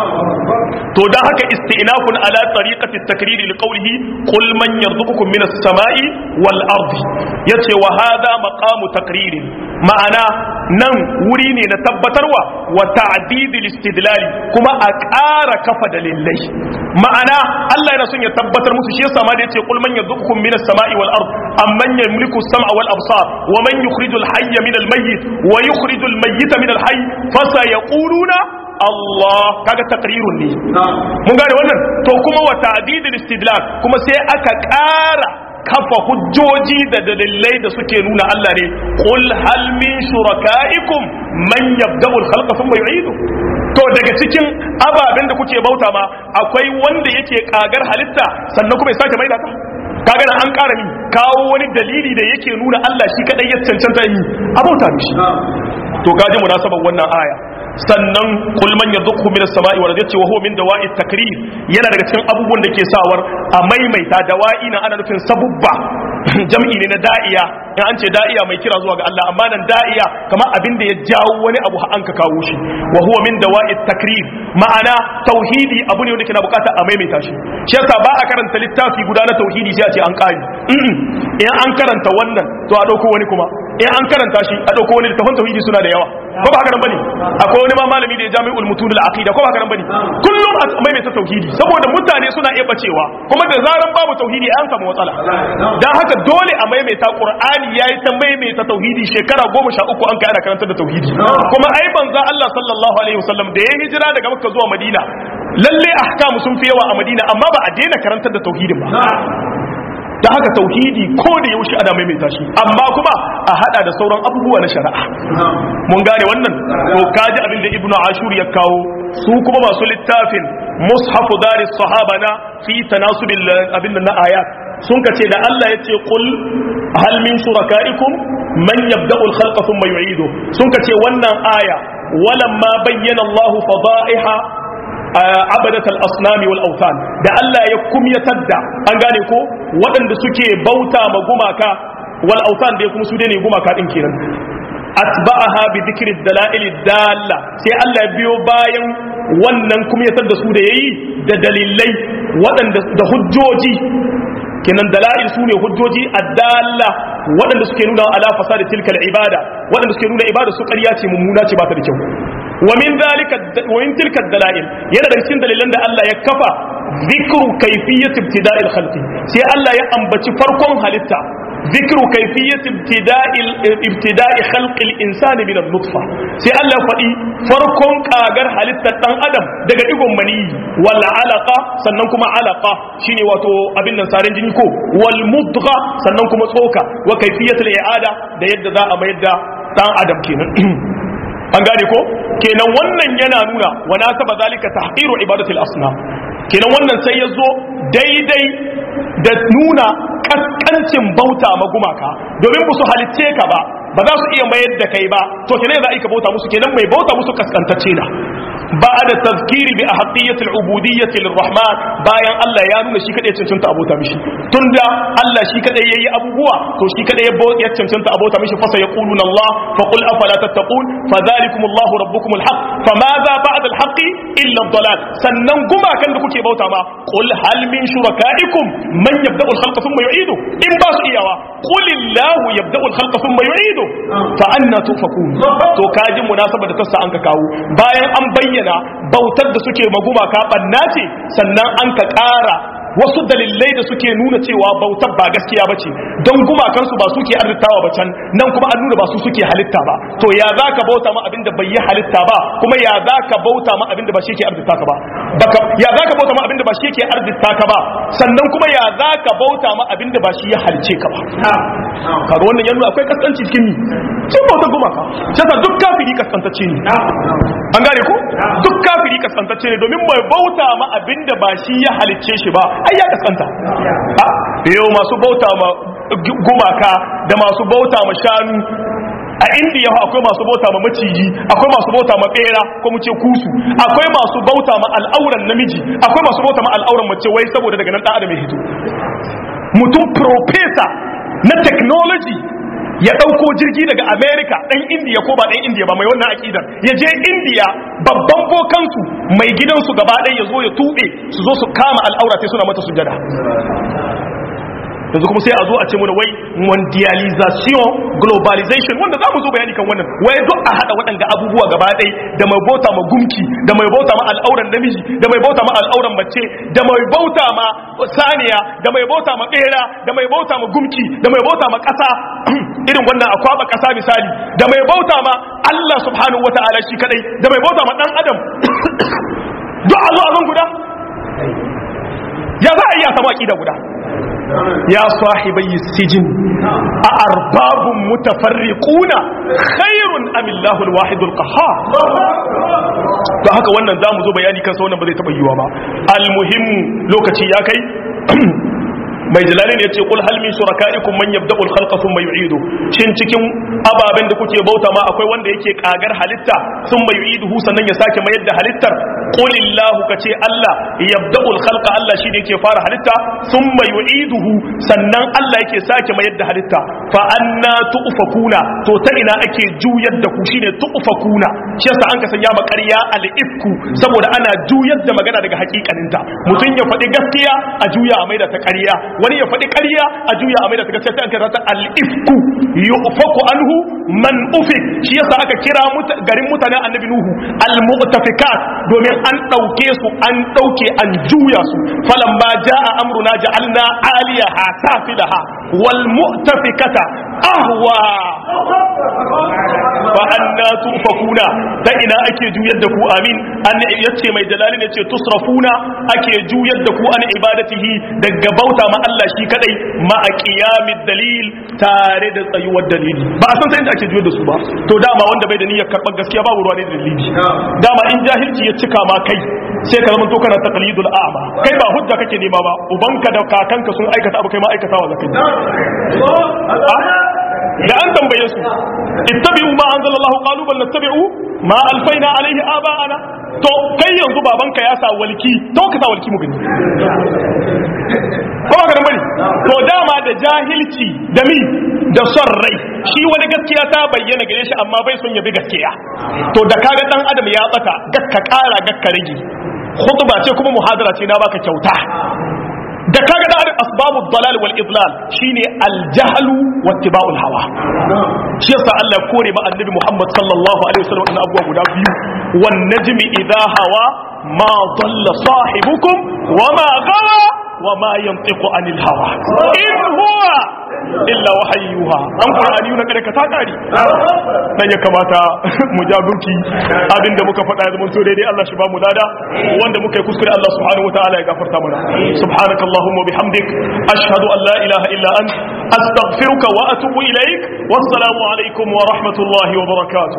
to dan haka istinafun ala tariqati at-takriri li qawlihi qul man yarzuqukum minas samai wal ardi yace wa hadha maqamu takririn ma'ana nan wuri ne na tabbatarwa wa ta'didil istidlali kuma a ƙara kafa dalilai ma'ana Allah yana son ya tabbatar musu shi yasa ma da yace qul man yarzuqukum minas samai wal ard amman yamliku as-sam'a wal absar wa man yukhrijul hayya minal mayyit wa yukhrijul mayyita minal hayy fasayaquluna Allah kaga takrirun ne mun gane wannan to kuma wa ta'didil istidlal kuma sai aka ƙara kafa hujjoji da dalilai da suke nuna Allah ne qul hal min shurakaikum man yabda'u al-khalqa thumma yu'idu to daga cikin ababen da kuke bauta ma akwai wanda yake kagar halitta sannan kuma ya sake maida ta kaga nan an ƙara min kawo wani dalili da yake nuna Allah shi kadai ya cancanta yi a bauta mishi to gaji munasabar wannan aya sannan kul man yadhukhu min as-sama'i wal ardi wa huwa min dawa'i takrir yana daga cikin abubuwan da ke sawar a maimaita dawa'i na ana nufin sabubba jam'i ne na da'iya in an ce da'iya mai kira zuwa ga Allah amma nan da'iya kamar abin da ya jawo wani abu an ka kawo shi wa huwa min dawa'i takrir ma'ana tauhidi abu ne wanda ke na bukata a maimaita shi shi yasa ba a karanta littafi guda na tauhidi sai a ce an kari in an karanta wannan to a dauko wani kuma in an karanta shi a dauko wani littafin tauhidi suna da yawa ko ba haka nan bane akwai wani ma malami da ya jami'ul mutud al aqida ko ba haka nan bane kullum a maimaita tauhidi saboda mutane suna iya bacewa kuma da zaran babu tauhidi an samu matsala dan haka dole a maimaita qur'ani yayi ta maimaita tauhidi shekara 13 an kai ana karantar da tauhidi kuma ai banza Allah sallallahu alaihi wasallam da ya hijira daga Makka zuwa Madina lalle ahkamu sun fi yawa a Madina amma ba a daina karantar da tauhidin ba da haka tauhidi ko da yaushe ana maimaita shi amma kuma a hada da sauran abubuwa na shari'a mun gane wannan to kaji abin da ibnu ashur ya kawo su kuma masu littafin mushafu daris sahaba na fi tanasubil abin na ayat sun kace da Allah yace qul hal min shurakaikum man yabda'u al-khalqa thumma yu'idu sun kace wannan aya walamma bayyana Allah fada'iha abadatal asnami wal autan da Allah ya kumyatar da an gane ko waɗanda suke bauta ma gumaka wal autan da kuma su ne gumaka din kenan atba'aha bi dhikri dalail dalla sai Allah ya biyo bayan wannan kumyatar da su da yayi da dalilai waɗanda da hujjoji kenan dalail su ne hujjoji addalla waɗanda suke nuna ala fasadi tilkal ibada waɗanda suke nuna ibada su ƙarya ce mummuna ce ba ta da kyau wa min dalika wa min tilka dalail yana daga cikin dalilan da Allah ya kafa zikru kayfiyyat ibtida'il khalqi sai Allah ya ambaci farkon halitta zikru kayfiyyat ibtida'il ibtida'i khalqi al-insani min an-nutfa sai Allah faɗi farkon kagar halittar dan adam daga digon mani wal alaqa sannan kuma alaqa shine wato abin nan sarin jini ko wal mudgha sannan kuma tsoka wa kayfiyyat al-i'ada da yadda za a mayar da dan adam kenan an gane ko kenan wannan yana nuna wa nasaba zalika tahqiru ibadatul asnam kenan wannan sai ya zo daidai da nuna kaskancin bauta ma gumaka domin ba su halicce ka ba ba za su iya mayar da kai ba to kenan za a ka bauta musu kenan mai bauta musu kaskantacce na بعد التذكير بأحقية العبودية للرحمن bayan Allah ya nuna shi kadai cancanta abota mishi tunda Allah shi kadai yayi abubuwa to shi kadai ya cancanta abota mishi fasa yaquluna Allah fa qul afala tattaqun fadhalikum Allah rabbukum alhaq famadha ba'da alhaqi illa ad-dalal sannan guma kan da kuke bauta ma qul hal min shurakaikum man yabda'u al-khalqa thumma yu'idu in ba su iyawa qul illahu yabda'u al-khalqa thumma yu'idu fa anna tufakun to kaji munasaba da tassa an ka kawo bayan an bayyana bayyana bautar da suke maguma ka banna ce sannan an ka ƙara wasu dalilai da suke nuna cewa bautar ba gaskiya bace don gumakansu ba suke arzitawa ba can nan kuma an nuna ba su suke halitta ba to ya za ka bauta ma abinda bai yi halitta ba kuma ya za ka bauta ma abinda ba shi ke arzita ka ba baka ya za ka bauta ma abinda ba shi ke arzita ka ba sannan kuma ya za ka bauta ma abinda ba shi ya halice ka ba kaga wannan yanzu akwai kaskanci cikin ni sun bauta gumaka shi yasa duk kafiri kaskantacce ne an gane ko duk kafiri kaskantacce ne domin mai bauta ma abinda ba shi ya halice shi ba ai ya kaskanta yau masu bauta ma gumaka da masu bauta ma shanu a indiya akwai masu bauta ma maciji akwai masu bauta ma bera ko mu ce kusu akwai masu bauta ma al'auran namiji akwai masu bauta ma al'auran mace wai saboda daga nan dan adam ya hito mutum professor na technology ya ɗauko jirgi daga america ɗan indiya ko ba ɗan indiya ba mai wannan akidar ya je indiya babban bokansu mai gidansu gaba ɗaya ya zo ya tuɓe su zo su kama al'aura sai suna mata sujada yanzu kuma sai a zo a ce mana wai mondialization globalization wanda za mu zo bayani kan wannan wai duk a haɗa waɗanda abubuwa gaba ɗai da mai bauta ma gumki da mai bauta ma al'auran namiji da mai bauta ma al'auran mace da mai bauta ma saniya da mai bauta ma ɓera da mai bauta ma gumki da mai bauta ma ƙasa irin wannan akwaba ƙasa misali da mai bauta ma Allah subhanahu wata'ala shi kadai da mai bauta ma ɗan adam duk a zo a zan guda ya za a iya samu aƙida guda يا صاحبي السجن أأرباب متفرقون خير أم الله الواحد القهار to haka wannan za mu zo bayani kansa wannan ba zai taɓa yiwa ba almuhimmu lokaci ya kai mai jalali ne ce kul hal min shurakaikum man yabda'u al-khalqa thumma yu'idu shin cikin ababen da kuke bauta ma akwai wanda yake kagar halitta thumma yu'iduhu sannan ya sake mayar da halittar qul illahu kace Allah yabda'u al-khalqa Allah shi ne yake fara halitta thumma yu'iduhu sannan Allah yake sake mayar da halitta fa anna tu'fakuna to ta ina ake juyar da ku shine tu'fakuna shi yasa an ka sanya ma ƙarya al-ifku saboda ana juyar da magana daga hakikaninta mutum ya faɗi gaskiya a juya a maida ta ƙarya wani ya faɗi ƙarya a juya a mai da ta gaskiya sai an kira ta al-ifku yufaku anhu man ufik shi yasa aka kira garin mutanen annabi nuhu al-mu'tafikat domin an ɗauke su an ɗauke an juya su falamma jaa amruna ja'alna aliyaha safilaha wal mu'tafikata ahwa fa anna tufakuna ta ina ake juyar da ku amin an yace mai jalali ne ce tusrafuna ake juyar da ku an ibadatihi daga bauta ma Allah shi kadai ma a qiyamid dalil tare da tsayuwar dalili ba a san sai inda ake juyar da su ba to dama wanda bai da niyyar karɓar gaskiya babu ruwa ne da dalili dama in jahilci ya cika ma kai sai ka zama to kana taqlidul a'ma kai ba hujja kake nema ba ubanka da kakanka sun aikata abu kai ma aikatawa zakai da an tambaye su ittabi'u ma anzalallahu qalu bal nattabi'u ma alfaina alaihi aba'ana to kai yanzu babanka ya sa walki to ka sa walki mu gani ko ba ka bane to dama da jahilci da mi da son rai shi wani gaskiya ta bayyana gare shi amma bai son ya bi gaskiya to da kaga dan adam ya bata gakka kara gakka rage khutba ce kuma muhadara ce na baka kyauta da kaga da asbabu dalal wal idlal shine al jahlu wa ittiba'ul hawa shi yasa Allah kore ba annabi Muhammad sallallahu alaihi wasallam wannan abuwa guda biyu wan najmi idha hawa ma dalla sahibukum wa ma gawa wa ma yantiqu anil hawa in huwa illa wahayyuha an qur'ani na kada ka ta kari dan ya kamata mu jagurki abinda muka faɗa ya zama to daidai Allah shi ba mu lada wanda muka yi kuskure Allah subhanahu wataala ya gafarta mana subhanakallahumma bihamdik ashhadu an la ilaha illa ant astaghfiruka wa atubu ilaik wassalamu alaikum wa rahmatullahi wa barakatuh